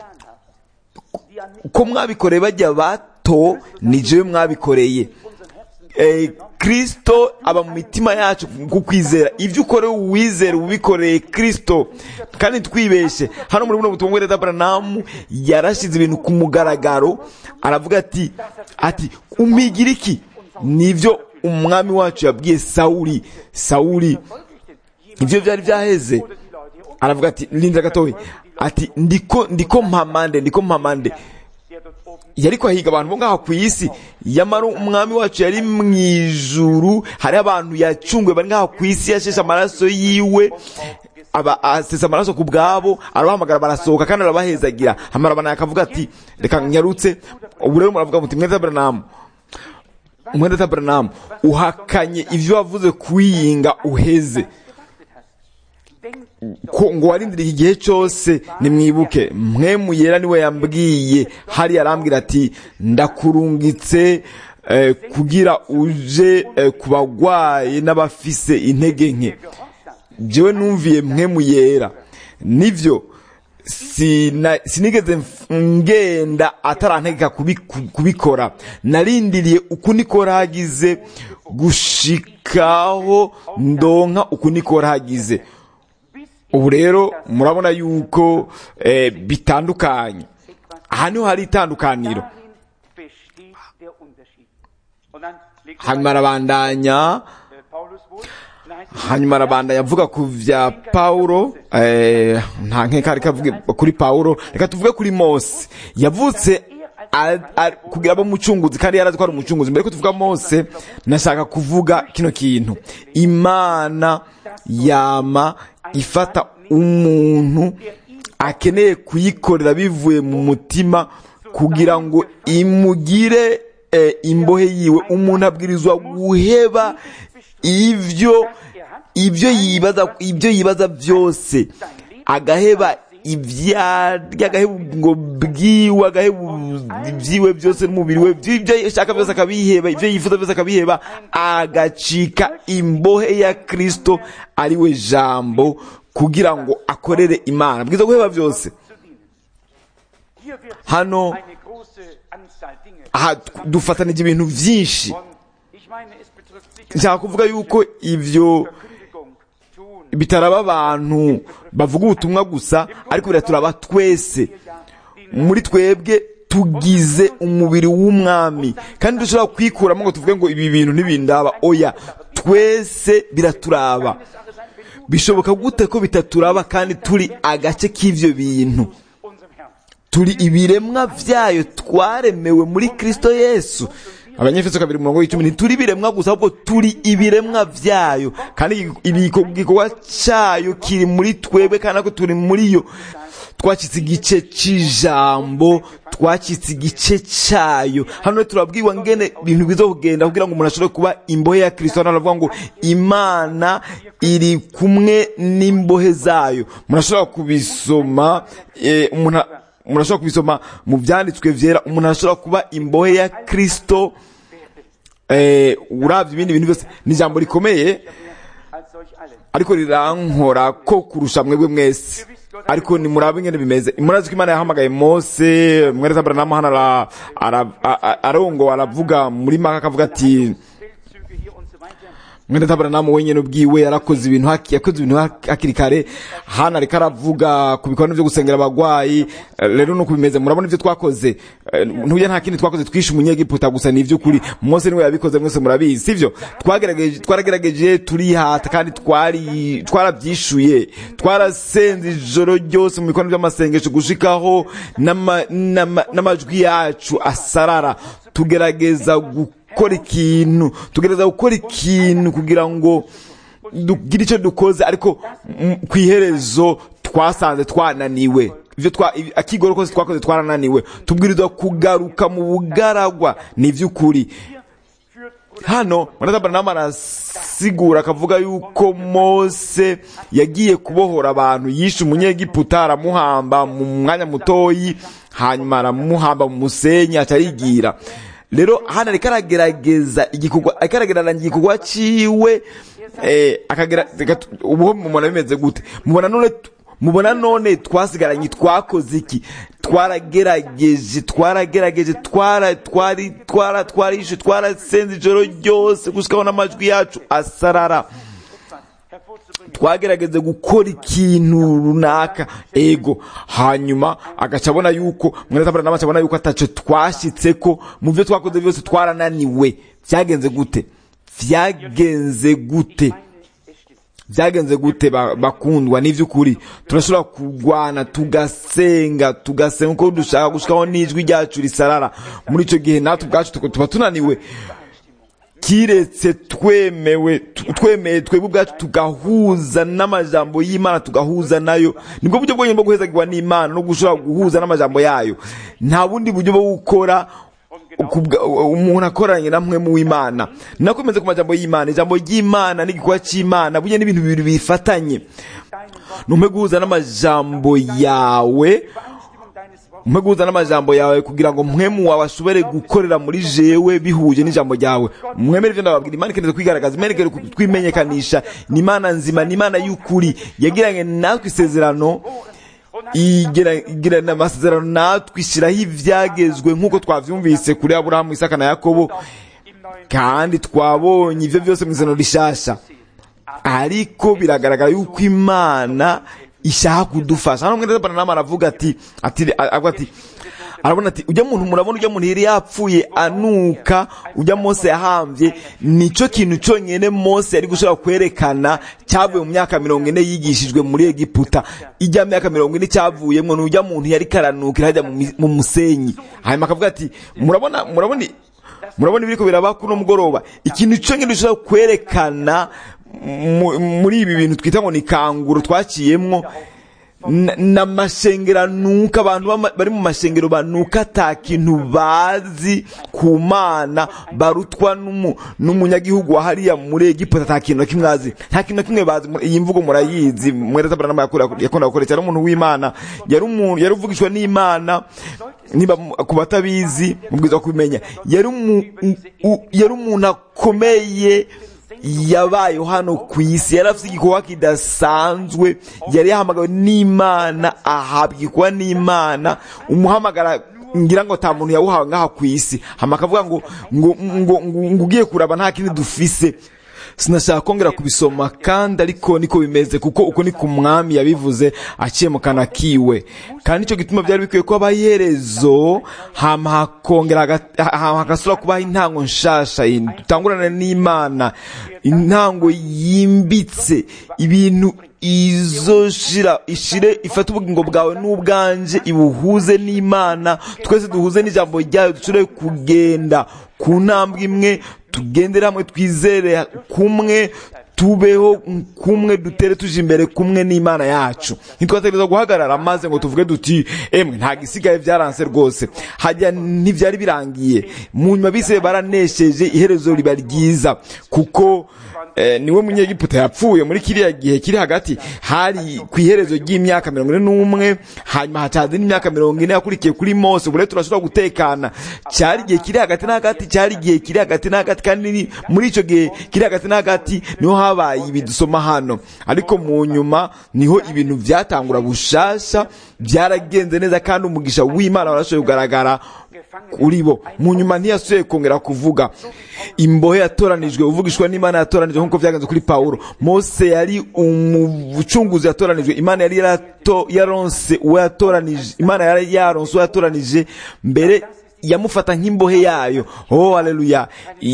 ko mwabikoreye bajya bato ni jewe mwabikoreye eh, kristo aba mu mitima yacu ku kwizera ibyo ukorewe uwizera ubikoreye kristo kandi twibeshe hano muri buno butumwa bw'ereza branamu yarashize ibintu ku mugaragaro aravuga ati ati umigira iki nibyo umwami wacu yabwiye sawuli sawuli ibyo byari byaheze aravuga ati linda gatoya ati ndiko ndiko mpamande ndiko mpamande yari kwahiga abantu bo ngaho ku isi yamara umwami wacu yari mu ijuru hariho abantu yacunguye bari ngaho ku isi yasheshe amaraso yiwe aba asesa amaraso ku bwabo arabahamagara barasohoka kandi arabahezagira hamarabana akavuga ati reka nyarutse ubu rero muravuga muti mweza branamu mwenda branamu uhakanye ibyo wavuze kwiyinga uheze ko ngo warindiriye igihe cyose nimwibuke mwe muyera niwe yambwiye hari arambwira ati ndakurungitse eh, kugira uje eh, ku bagwaye n'abafise intege nke jewe numviye mwe muyera nivyo sina- sinigeze mf- ngenda atarantegeka kubi- kubikora narindiriye uku niko hagize gushikaho ndonka uku niko hagize ubu rero murabona yuko eh, bitandukanye aha niho hari itandukaniro Darin besteht der Unterschied. Und dann legt er hanyuma arabandanya äh, Paulus wohl, dann heißt es, hanyuma arabandanya avuga ku vya pawulo eh, nta nkeka reka avuge kuri pawulo reka tuvuge kuri mose yavutse a- a- kugira abo umucunguzi kandi yarazi ko ari umucunguzi mbere ko tuvuga mose nashaka kuvuga kino kintu imana yama ifata umuntu akeneye kuyikorera bivuye mu mutima kugira ngo imugire eh, imbohe yiwe umuntu abwirizwa guheba ibyo ibyo yibaza ibyo yibaza byose agaheba ibyarya agaheba ngo bwiwe agaheba ibyiwe byose n'umubiri we ibyo ashaka byose akabiheba ibyo yifuza byose akabiheba agacika imbohe ya kristo ari we jambo kugira ngo akorere imana bwiza guheba byose hier wird hano eine große Anzahl Dinge. aha dufatanije ibintu byinshi Und ich meine, es betrifft sicher nshaka kuvuga yuko ibyo Verkündigung tun. bitaraba abantu bavuga ubutumwa gusa ariko biraturaba twese muri twebwe tugize umubiri w'umwami kandi dushobora kwikuramo ngo tuvuge ngo ibi bintu ntibindaba oya twese biraturaba bishoboka gute ko bitaturaba kandi turi agace k'ivyo bintu Unserem Herrn. turi ibiremwa vyayo twaremewe muri kristo yesu abanyefeso kabiri murongo w'icumi ntituri ibiremwa gusa ahubwo turi ibiremwa vyayo kandi ibiko- igikorwa cayo kiri muri twebwe kandi nako turi muri yo twacitse igice c'ijambo twacitse igice cayo hano rero turabwirwa ngene ibintu biza kugenda kugira ngo umuntu ashobore kuba imbohe ya kristo hano aravuga ngo imana iri kumwe n'imbohe zayo umuntu ashobora kubisoma eh, umuntu umuntu ashobora kubisoma mu byanditswe vyera umuntu ashobora kuba imbohe ya kristo eh, uravye ibindi bintu byose ni ijambo rikomeye Als solch alle. ariko rirankora ko kurusha mwebwe mwese ariko ni murabe ingene bimeze murazi ko imana yahamagaye mose mwereza aburahamu hano ara- ara- a- a- arongo aravuga muri maka akavuga ati Feldzüge hier und so weiter. mwene tabaranamu wenyine ubwiwe yarakoze ibintu haki- yakoze ibintu haki- hakiri kare hano ariko aravuga ku bikorwa byo gusengera abagwayi eh, rero nuko bimeze murabona ibyo twakoze Eh, ntujya nta kindi twakoze twishe umunyegiputa gusa ni iby'ukuri mose niwe yabikoze mwese murabizi sivyo twagerageje twaragerageje turihata kandi twari twarabyishuye twarasenze ijoro ryose mu bikorwa by'amasengesho gushikaho n'ama- n'ama- n'amajwi yacu asarara tugerageza gukora ikintu tugerageza gukora ikintu kugira ngo dugire icyo dukoze ariko mm, ku iherezo twasanze twananiwe ibyo twa ibi- akigoro kose twakoze twarananiwe tubwirizwa kugaruka mu bugaragwa ni iby'ukuri hano muratabara arasigura akavuga yuko mose yagiye kubohora abantu yishe umunyegiputa aramuhamba mu mwanya mutoyi hanyuma aramuhamba mu musenyi aca arigira rero hano ariko aragerageza igikorwa ariko aragereranya igikorwa ciwe eh, akagera reka tu- ubu mubona bimeze gute mubona none tu- mubona none twasigaranye twakoze iki twaragerageje twaragerageje twara twari twara twarishe twarasenze ijoro ryose gushikaho n'amajwi yacu asarara twagerageze gukora ikintu runaka ego hanyuma agaca abona yuko mwene tabara nawe abona yuko ataco twashitse ko mu byo twakoze byose twarananiwe byagenze gute byagenze gute byagenze gute ba- bakundwa n'ivy'ukuri turashobora kurwana tugasenga tugasenga uko dushaka gushikaho n'ijwi ryacu risarara muri ico gihe natwe ubwacu tuko- tuba tunaniwe kiretse twemewe tu- twemeye twebwe ubwacu tugahuza n'amajambo y'imana tugahuza nayo nibwo buryo bwonyine bwo guhezagirwa n'imana no gushobora guhuza n'amajambo yayo nta bundi buryo bwo gukora kubwa- umuntu akoranye na mwe mu w'imana nakomeze ku majambo y'imana ijambo ry'imana n'igikorwa cy'imana burya n'ibintu bibiri bifatanye numpe guhuza n'amajambo yawe umpe guhuza n'amajambo yawe kugira ngo mwemu wawe ashobore gukorera muri jewe bihuje n'ijambo ryawe mwemere ibyo ndababwira imana ikeneye kwigaragaza imana ikeneye twimenyekanisha ni imana nzima ni imana y'ukuri yagiranye natwe isezerano igira- igirana amasezerano natwe ishyiraho ibyagezwe nk'uko twabyumvise kuri aburahamu isaka na yakobo kandi twabonye ibyo byose mu izina rishasha ariko biragaragara yuko imana ishaka kudufasha hano mwene nama aravuga ati ati avuga ati arabona ati ujya muntu murabona ujya muntu yari yapfuye anuka ujya mose yahambye nicyo kintu cyonyine mose yari gushobora kwerekana cyavuye mu myaka mirongo ine yigishijwe muri egiputa ijya myaka mirongo ine cyavuyemo ni ujya muntu yari karanukira hajya mu mi- mu musenyi hanyuma akavuga ati murabona murabona murabona ibiriko biraba kuno mugoroba ikintu cyonyine dushobora kwerekana mu- muri ibi bintu twita ngo ni kanguro twaciyemwo na- n'amashengero nuka abantu bama- bari mu mashengero banuka ata kintu bazi ku mana barutwa n'umu- n'umunyagihugu wa hariya muri egiputa ata kintu na kimwe azi nta kintu na kimwe bazi Mu- iyi mvugo murayizi mwereza baranama yakunda gukoresha yari umuntu w'imana yari umuntu yari uvugishwa n'imana niba mu- ku batabizi mubwiza kubimenya yari umu- u- u- yari umuntu akomeye yabayeho hano ku isi yari afite igikorwa kidasanzwe yari yahamagawe n'imana ahabwa igikorwa n'imana umuhamagara ngira ngo ta muntu yawuhawe ngaha ku isi hama akavuga ngo ngo ngo ngo ngo ugiye kuraba nta kindi dufise sinashaka kongera kubisoma kandi ariko niko bimeze kuko uko ni ku mwami yabivuze aciye mu kanwa kiwe kandi nicyo gituma byari bikwiye ko habaho iherezo hama hakongera haga- hama hagasubira kubaho intango nshasha dutangurana n'imana intango yimbitse ibintu izoshira ishire ifate ubugingo bwawe n'ubwanje ibuhuze n'imana twese duhuze n'ijambo ryayo dushobore kugenda ku ntambwe imwe tugendere hamwe twizere kumwe tubeho kumwe dutere tuje imbere kumwe n'imana yacu ntitwategereza guhagarara maze ngo tuvuge duti emwe nta gisigaye byaranse rwose hajya ntibyari birangiye mu nyuma bise baranesheje iherezo riba ryiza kuko eh, niwe munyegiputa yapfuye muri kiriya gihe kiri hagati hari ku iherezo ry'imyaka mirongo ine n'umwe hanyuma hacaza n'imyaka mirongo ine yakurikiye kuri mose ubu rero turashobora gutekana cyari igihe kiri hagati na hagati cyari igihe kiri hagati na hagati kandi ni- muri icyo gihe kiri hagati na hagati niho habaye ibi dusoma hano ariko mu nyuma niho ibintu byatangura bushasha byaragenze neza kandi umugisha w'imana warashoboye kugaragara kuri bo mu nyuma ntiyasubiye kongera kuvuga imbohe yatoranijwe uvugishwa n'imana yatoranijwe nk'uko byagenze kuri pawulo mose yari umucunguzi yatoranijwe imana yari yarato yaronse uwo yatoranije imana yari yaronse uwo yatoranije mbere yamufata nk'imbohe yayo oh haleluya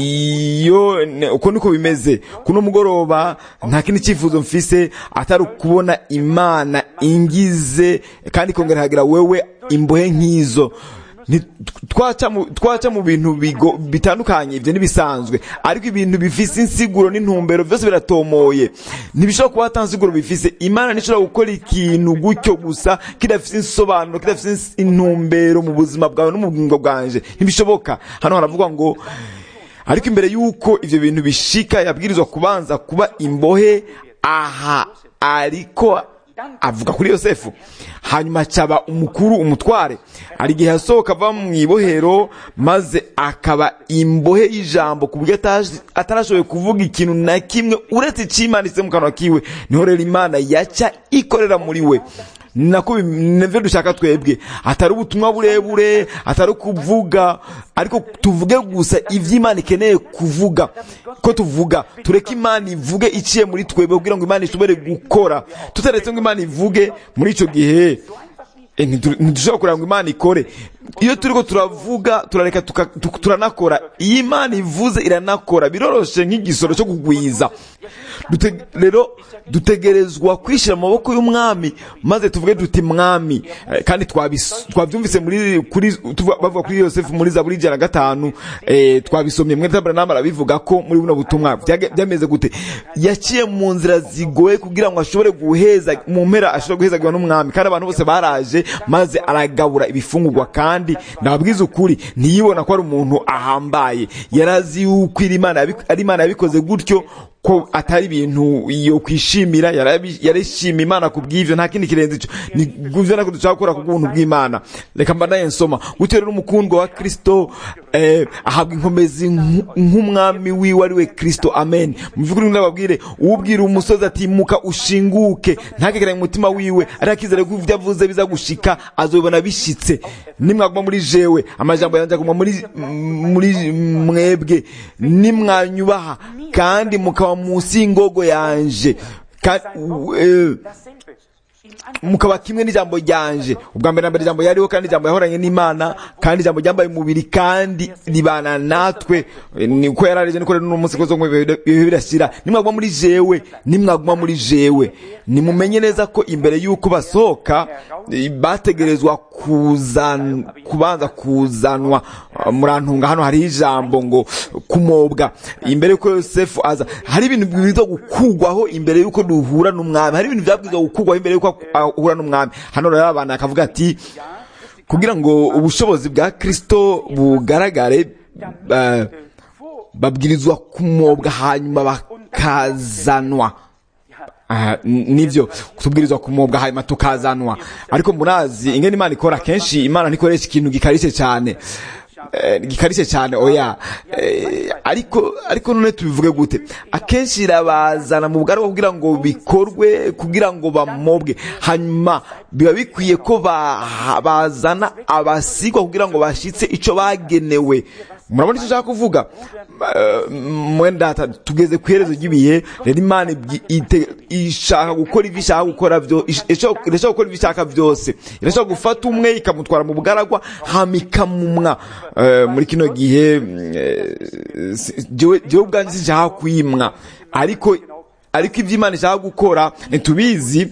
iyo ne- uko niko bimeze kuno mugoroba nta kindi cyifuzo mfise atari ukubona imana ingize kandi ikongera ikagira wewe imbohe nk'izo Ni- twaca mu- twaca mu bintu bigo- bitandukanye ibyo ntibisanzwe ariko ibintu bifise insiguro n'intumbero byose biratomoye ntibishobora kuba ata nsiguro bifise imana ntishobora gukora ikintu gutyo gusa kidafise insobanuro kidafise ins- intumbero mu buzima bwawe no mu bugingo bwanje ntibishoboka hano haravugwa ngo ariko imbere y'uko ibyo bintu bishika yabwirizwa kubanza kuba imbohe aha ariko avuga kuri yosefu hanyuma acaba umukuru umutware hari igihe yasohoka ava mu ibohero maze akaba imbohe y'ijambo ku buryo ataje- atarashoboye kuvuga ikintu na kimwe uretse icimanitse mu kanwa kiwe niho rero imana yaca ikorera muri we ni nako bi- nivyo dushaka twebwe atari ubutumwa burebure atari kuvuga ariko tuvuge gusa ivyo imana ikeneye kuvuga ko tuvuga tureke imana ivuge iciye muri twebwe kugira ngo imana ishobore gukora tutaretse ngo imana ivuge muri ico gihe eh, ntitu- ntidushobora kureba ngo imana ikore iyo turiko turavuga turareka tuka- tu- turanakora iyo imana ivuze iranakora biroroshe nk'igisoro cyo kugwiza Dute- rero dutegerezwa kwishyira mu maboko y'umwami maze tuvuge duti mwami Eh, kandi twabis- twabyumvise muri kuri tuvuga- bavuga kuri yosefu muri zaburi ijana na gatanu eh, twabisomye mwene tabernamu arabivuga ko muri buno butumwa byage- byameze gute yaciye mu nzira zigoye kugira ngo ashobore guheza mu mpera ashobore guhezagirwa n'umwami kandi abantu bose baraje maze aragabura ibifungurwa kandi ndababwiza ukuri ntiyibona ko ari umuntu ahambaye yarazi yuko iri Imana yabi- ari imana yabikoze gutyo ko atari ibintu yo kwishimira yarabi- yarishima imana ku bw'ivyo nta kindi kirenze ico ni guvyo nako dushaka gukora ku bw'ubuntu bw'imana reka mbanaye nsoma gutyo rero umukundwa wa kristo eh, ahabwa inkomezi nk- nk'umwami wiwe ari we kristo amen mu vy'ukuri ndababwire uwubwira umusozi ati muka ushinguke ntakekeranye mu mutima wiwe ariko akizere ko ivyo avuze biza gushika azobibona bishitse nimwaguma muri jewe amajambo yanjye aguma muri muri mwebwe nimwanyubaha kandi mukaba munsi y'ingogo yanje Ka- u- eh, dasselbe. Im Anfang mukaba kimwe n'ijambo ryanje ubwa mbere na mbere ijambo yariho kandi ijambo yahoranye n'imana kandi ijambo ryambaye umubiri kandi ribana natwe Eh, niko yararije niko rero n'umunsi kozo ngo ibihe birashyira nimwaguma muri jewe nimwaguma muri jewe nimumenye neza ko imbere y'uko basohoka eh, bategerezwa kuzan kubanza kuzanwa Ah, murantunga hano hariho ijambo ngo kumobwa imbere y'uko yosefu aza hari ibintu bibwirizwa gukugwaho imbere y'uko duhura n'umwami hari ibintu byabwirizwa gukugwaho imbere y'uko ahura n'umwami hano rero abantu akavuga ati kugira ngo ubushobozi bwa kristo bugaragare eh, babwirizwa kumobwa hanyuma bakazanwa Aha, n- nivyo tubwirizwa kumobwa hanyuma tukazanwa ariko murazi ingene imana ikora kenshi imana ntikoresha ikintu gikarishe cyane Eh, gikarishe cyane oya Eh, ariko ariko none tubivuge gute akenshi irabazana mu bwari kugira ngo bikorwe kugira ngo bamobwe hanyuma biba bikwiye ko ba- bazana abasigwa kugira ngo bashitse ico bagenewe murabona icyo ushaka kuvuga Eh, mwenda tugeze ku iherezo ry'ibihe rero imana ibyi- ite- ishaka gukora ibyo ishaka gukora byo ish- ishaka irashaka gukora ibyo ishaka byose irashaka gufata umwe ikamutwara mu bugaragwa hama ikamumwa Eh, muri kino gihe mm, eh, si- jewe jewe ubwanjye sinshaka kwimwa ariko ariko ibyo imana ishaka gukora ntitubizi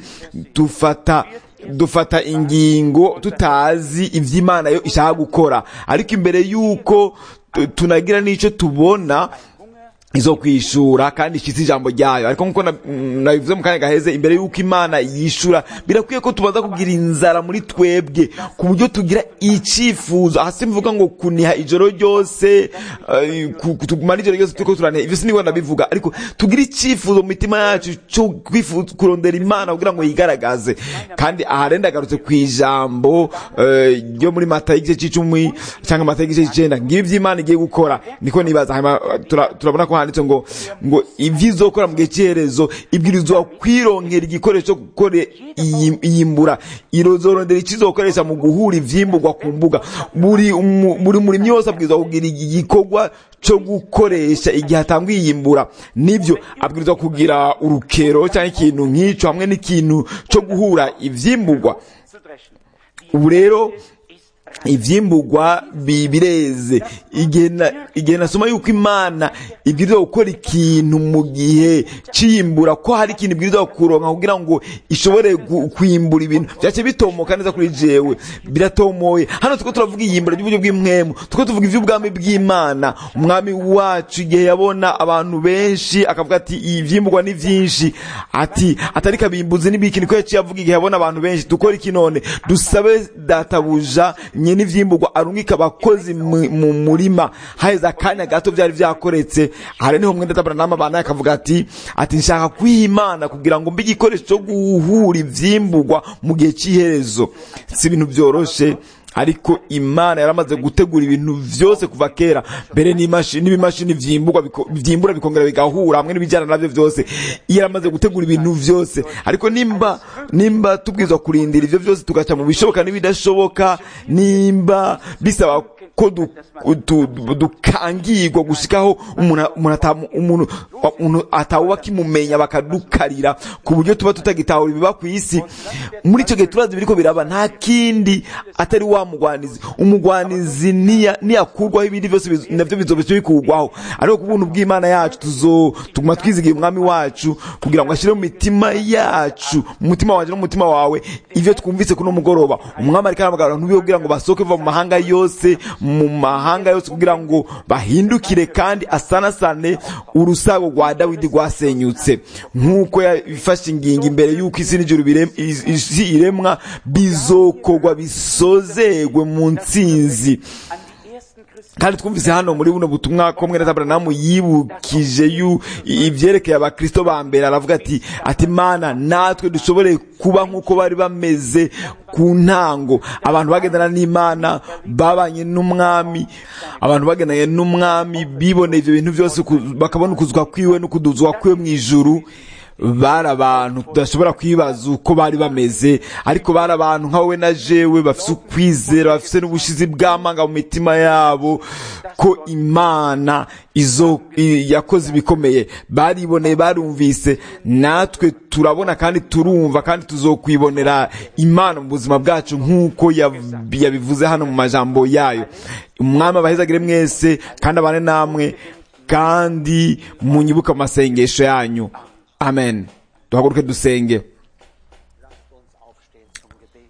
dufata dufata ingingo tutazi ibyo imana yo ishaka gukora ariko imbere y'uko tu- tunagira n'icyo tubona izo kwishura kandi ishitse ijambo ryayo ariko nkuko na- mm, nabivuze mu kanya gaheze imbere y'uko imana yishura birakwiye ko tubanza kugira inzara muri twebwe ku buryo tugira icyifuzo aha simvuga ngo kuniha ijoro ryose eh, ku- ku- tugumana ijoro ryose turiko turaniha ivyo sinibwo ndabivuga ariko tugira icyifuzo mu mitima yacu cyo kwifuza kurondera imana kugira ngo yigaragaze kandi aha rero ndagarutse ku ijambo eh, ryo muri mata y'igice c'icumi cyangwa mata y'igice c'icenda ngibi ivy'imana igiye gukora niko nibaza hanyuma tura- turabona ko handitse ngo ngo ibyo izokora mu gihe cy'iherezo ibwirizwa kwironkera igikoresho cyo gukora iyi- iyimbura irozorondera icyo izokoresha mu guhura ivyimburwa ku mbuga buri umu- buri murimyi wose abwirizwa kugira igikorwa cyo gukoresha igihe atangwa iyimbura nibyo abwirizwa kugira urukero cyangwa ikintu nk'icyo hamwe n'ikintu cyo guhura ivyimburwa zu dreschen. ubu rero Ist ivyimburwa bi- bireze igihe na- igihe nasoma yuko imana ibwirizwa gukora ikintu mu gihe c'iyimbura ko hari ikintu ibwirizwa kuronka kugira ngo ishobore gu- kwimbura ibintu vyace bitomoka neza kuri jewe biratomoye hano tuko turavuga iyimbura ry'uburyo bw'impwemu tuko tuvuga ivy'ubwami bw'imana umwami wacu igihe yabona abantu benshi akavuga ati ivyimburwa ni vyinshi ati atari kabimbuzi n'ibiki niko yaciye avuga igihe yabona abantu benshi dukora iki none dusabe databuja nyene ivyimburwa arungika abakozi mu mu murima haheze akanya gato vyari vyakoretse hari niho mwenda tabaranama bana akavuga ati ati nshaka kwiha imana kugira ngo mbe igikoresho cyo guhura ivyimburwa mu gihe c'iherezo si ibintu vyoroshe ariko imana yaramaze gutegura ibintu vyose kuva kera mbere n'imashini n'ibimashini vyimburwa biko- vyimbura bikongera bigahura hamwe n'ibijyana navyo vyose yaramaze gutegura ibintu vyose ariko nimba nimba tubwirizwa kurindira ivyo vyose tugaca mu bishoboka n'ibidashoboka nimba bisaba ko du- du- du- dukangirwa gushikaho umuntu umuntu atamu- umuntu umuntu atawuba akimumenya bakadukarira ku buryo tuba tutagitahura ibiba ku isi muri icyo gihe turazi biriko biraba nta kindi atari wa mugwanizi umugwanizi niya- niyakurwaho ibindi byose biz- navyo bizobesha bikurwaho ariko ku buntu bw'imana yacu tuzo tuguma twizigiye umwami wacu kugira ngo ashyire mu mitima yacu mu mutima wanje no mu mutima wawe ivyo twumvise kuno mugoroba umwami ariko arahamagara abantu biwe kugira ngo basohoke bava mu mahanga yose mu mahanga yose kugira ngo bahindukire kandi asanasane urusago rwa dawidi rwasenyutse nk'uko yafashe ingingo imbere y'uko isi n'ijuru birem- is- isi iremwa bizokorwa bisozegwe mu ntsinzi an die ersten Christen kandi twumvise hano muri buno butumwa ko mwene Aburahamu yibukije yu ivyerekeye abakristo ba mbere aravuga ati ati mana natwe dushobore kuba nk'uko bari bameze ku ntango abantu bagendana n'imana babanye n'umwami abantu bagendanye n'umwami biboneye ivyo bintu byose ku- bakabona ukuzwa kwiwe no kuduzwa kwiwe mu ijuru bari abantu tudashobora kwibaza uko bari bameze ariko bari abantu nka wowe na jewe bafise ukwizera bafise n'ubushizi bw'amanga mu mitima yabo ko imana izo i- yakoze ibikomeye bariboneye barumvise natwe turabona kandi turumva kandi tuzokwibonera imana mu buzima bwacu nk'uko yav- yabivuze hano mu majambo yayo umwami abahezagire mwese kandi abane namwe kandi munyibuke mu masengesho yanyu amen duhaguruke dusenge lasst uns aufstehen zum Gebet.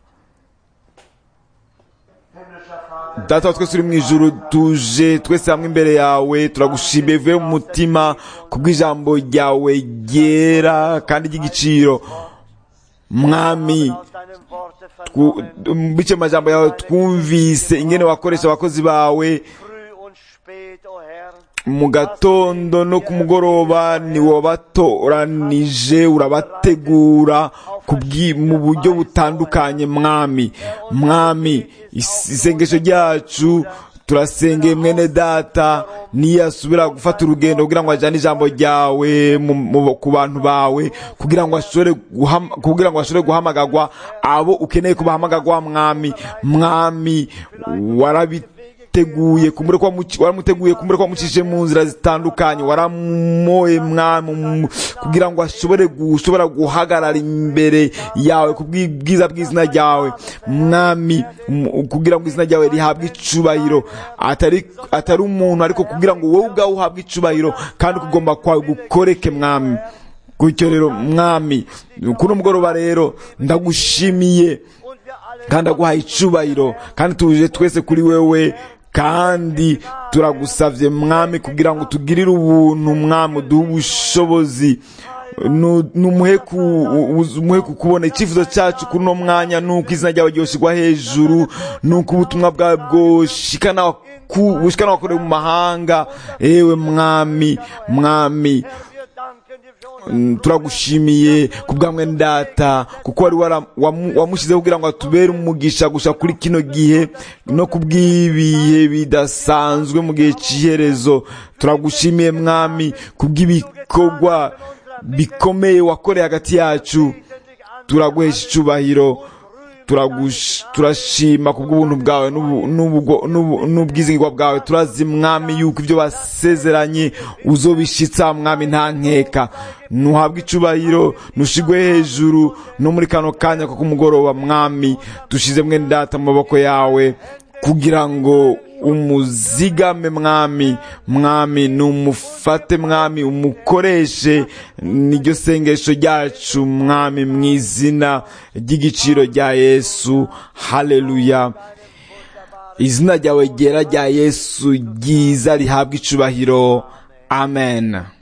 data wa twese uri mu ijuru tuje twese hamwe imbere yawe turagushimiye bivuye mu mutima kubw'ijambo ryawe ryera kandi ry'igiciro mwami Aus deinem Worte twu- vernommen, bice mu majambo yawe twumvise ingene wakoresha abakozi bawe früh und spät, o Herr, mu gatondo no ku mugoroba ni wabatoranije urabategura kubwi- mu buryo butandukanye mwami mwami is- isengesho ryacu turasengeye mwene data niyasubira gufata urugendo kugira ngo ajyane ijambo ryawe mu- mu- ku bantu bawe kugira ngo ashobore guham- kugira ngo ashobore guhamagagwa abo ukeneye ko bahamagagwa mwami mwami warabi teguye kumbure ko wamuci- waramuteguye kumbure ko wamucishije mu nzira zitandukanye waramoye mwami mu- kugira ngo ashobore gushobora guhagarara imbere yawe ku bwiza bw'izina ryawe mwami mu- kugira ngo izina ryawe rihabwe icubahiro atari atari umuntu ariko kugira ngo wowe ubwawe uhabwe icubahiro kandi kugomba kwawe gukoreke mwami gutyo rero mwami kuno mugoroba rero ndagushimiye und wir alle kandi aguhaye icubahiro kandi tuje twese kuri wewe kandi turagusavye mwami kugira ngo tugirire ubuntu mwami uduhe ubushobozi Nu- numuhe ku- u- umuhe kukubona icyifuzo cyacu kuri uno mwanya nuko izina ryawe ryoshirwa hejuru nuko ubutumwa bwawe bwoshikana ku- bushikana wakorewe mu mahanga ewe mwami mwami wir danken dir für Mm, turagushimiye ku bwamwe ndata kuko wari wara- wamu- wamushyizeho kugira ngo atubere umugisha gusa kuri kino gihe no ku bw'ibihe bidasanzwe mu gihe cy'iherezo turagushimiye mwami ku bw'ibikorwa bikomeye wakoreye hagati yacu turaguhesha icyubahiro turagush- turashima ku bw'ubuntu bwawe n'ubu- n'ubwo- n'ubu- n'ubwizigirwa bwawe turazi mwami yuko ibyo wasezeranye uzobishitsa mwami nta nkeka ntuhabwe icubahiro ntushigwe hejuru no muri kano kanya ko kumugoroba mwami dushize mwene data mu maboko yawe kugira ngo umuzigame mwami mwami numufate mwami umukoreshe niryo sengesho ryacu mwami mu izina ry'igiciro rya yesu haleluya izina ryawe ryera rya yesu ryiza rihabwa icubahiro amen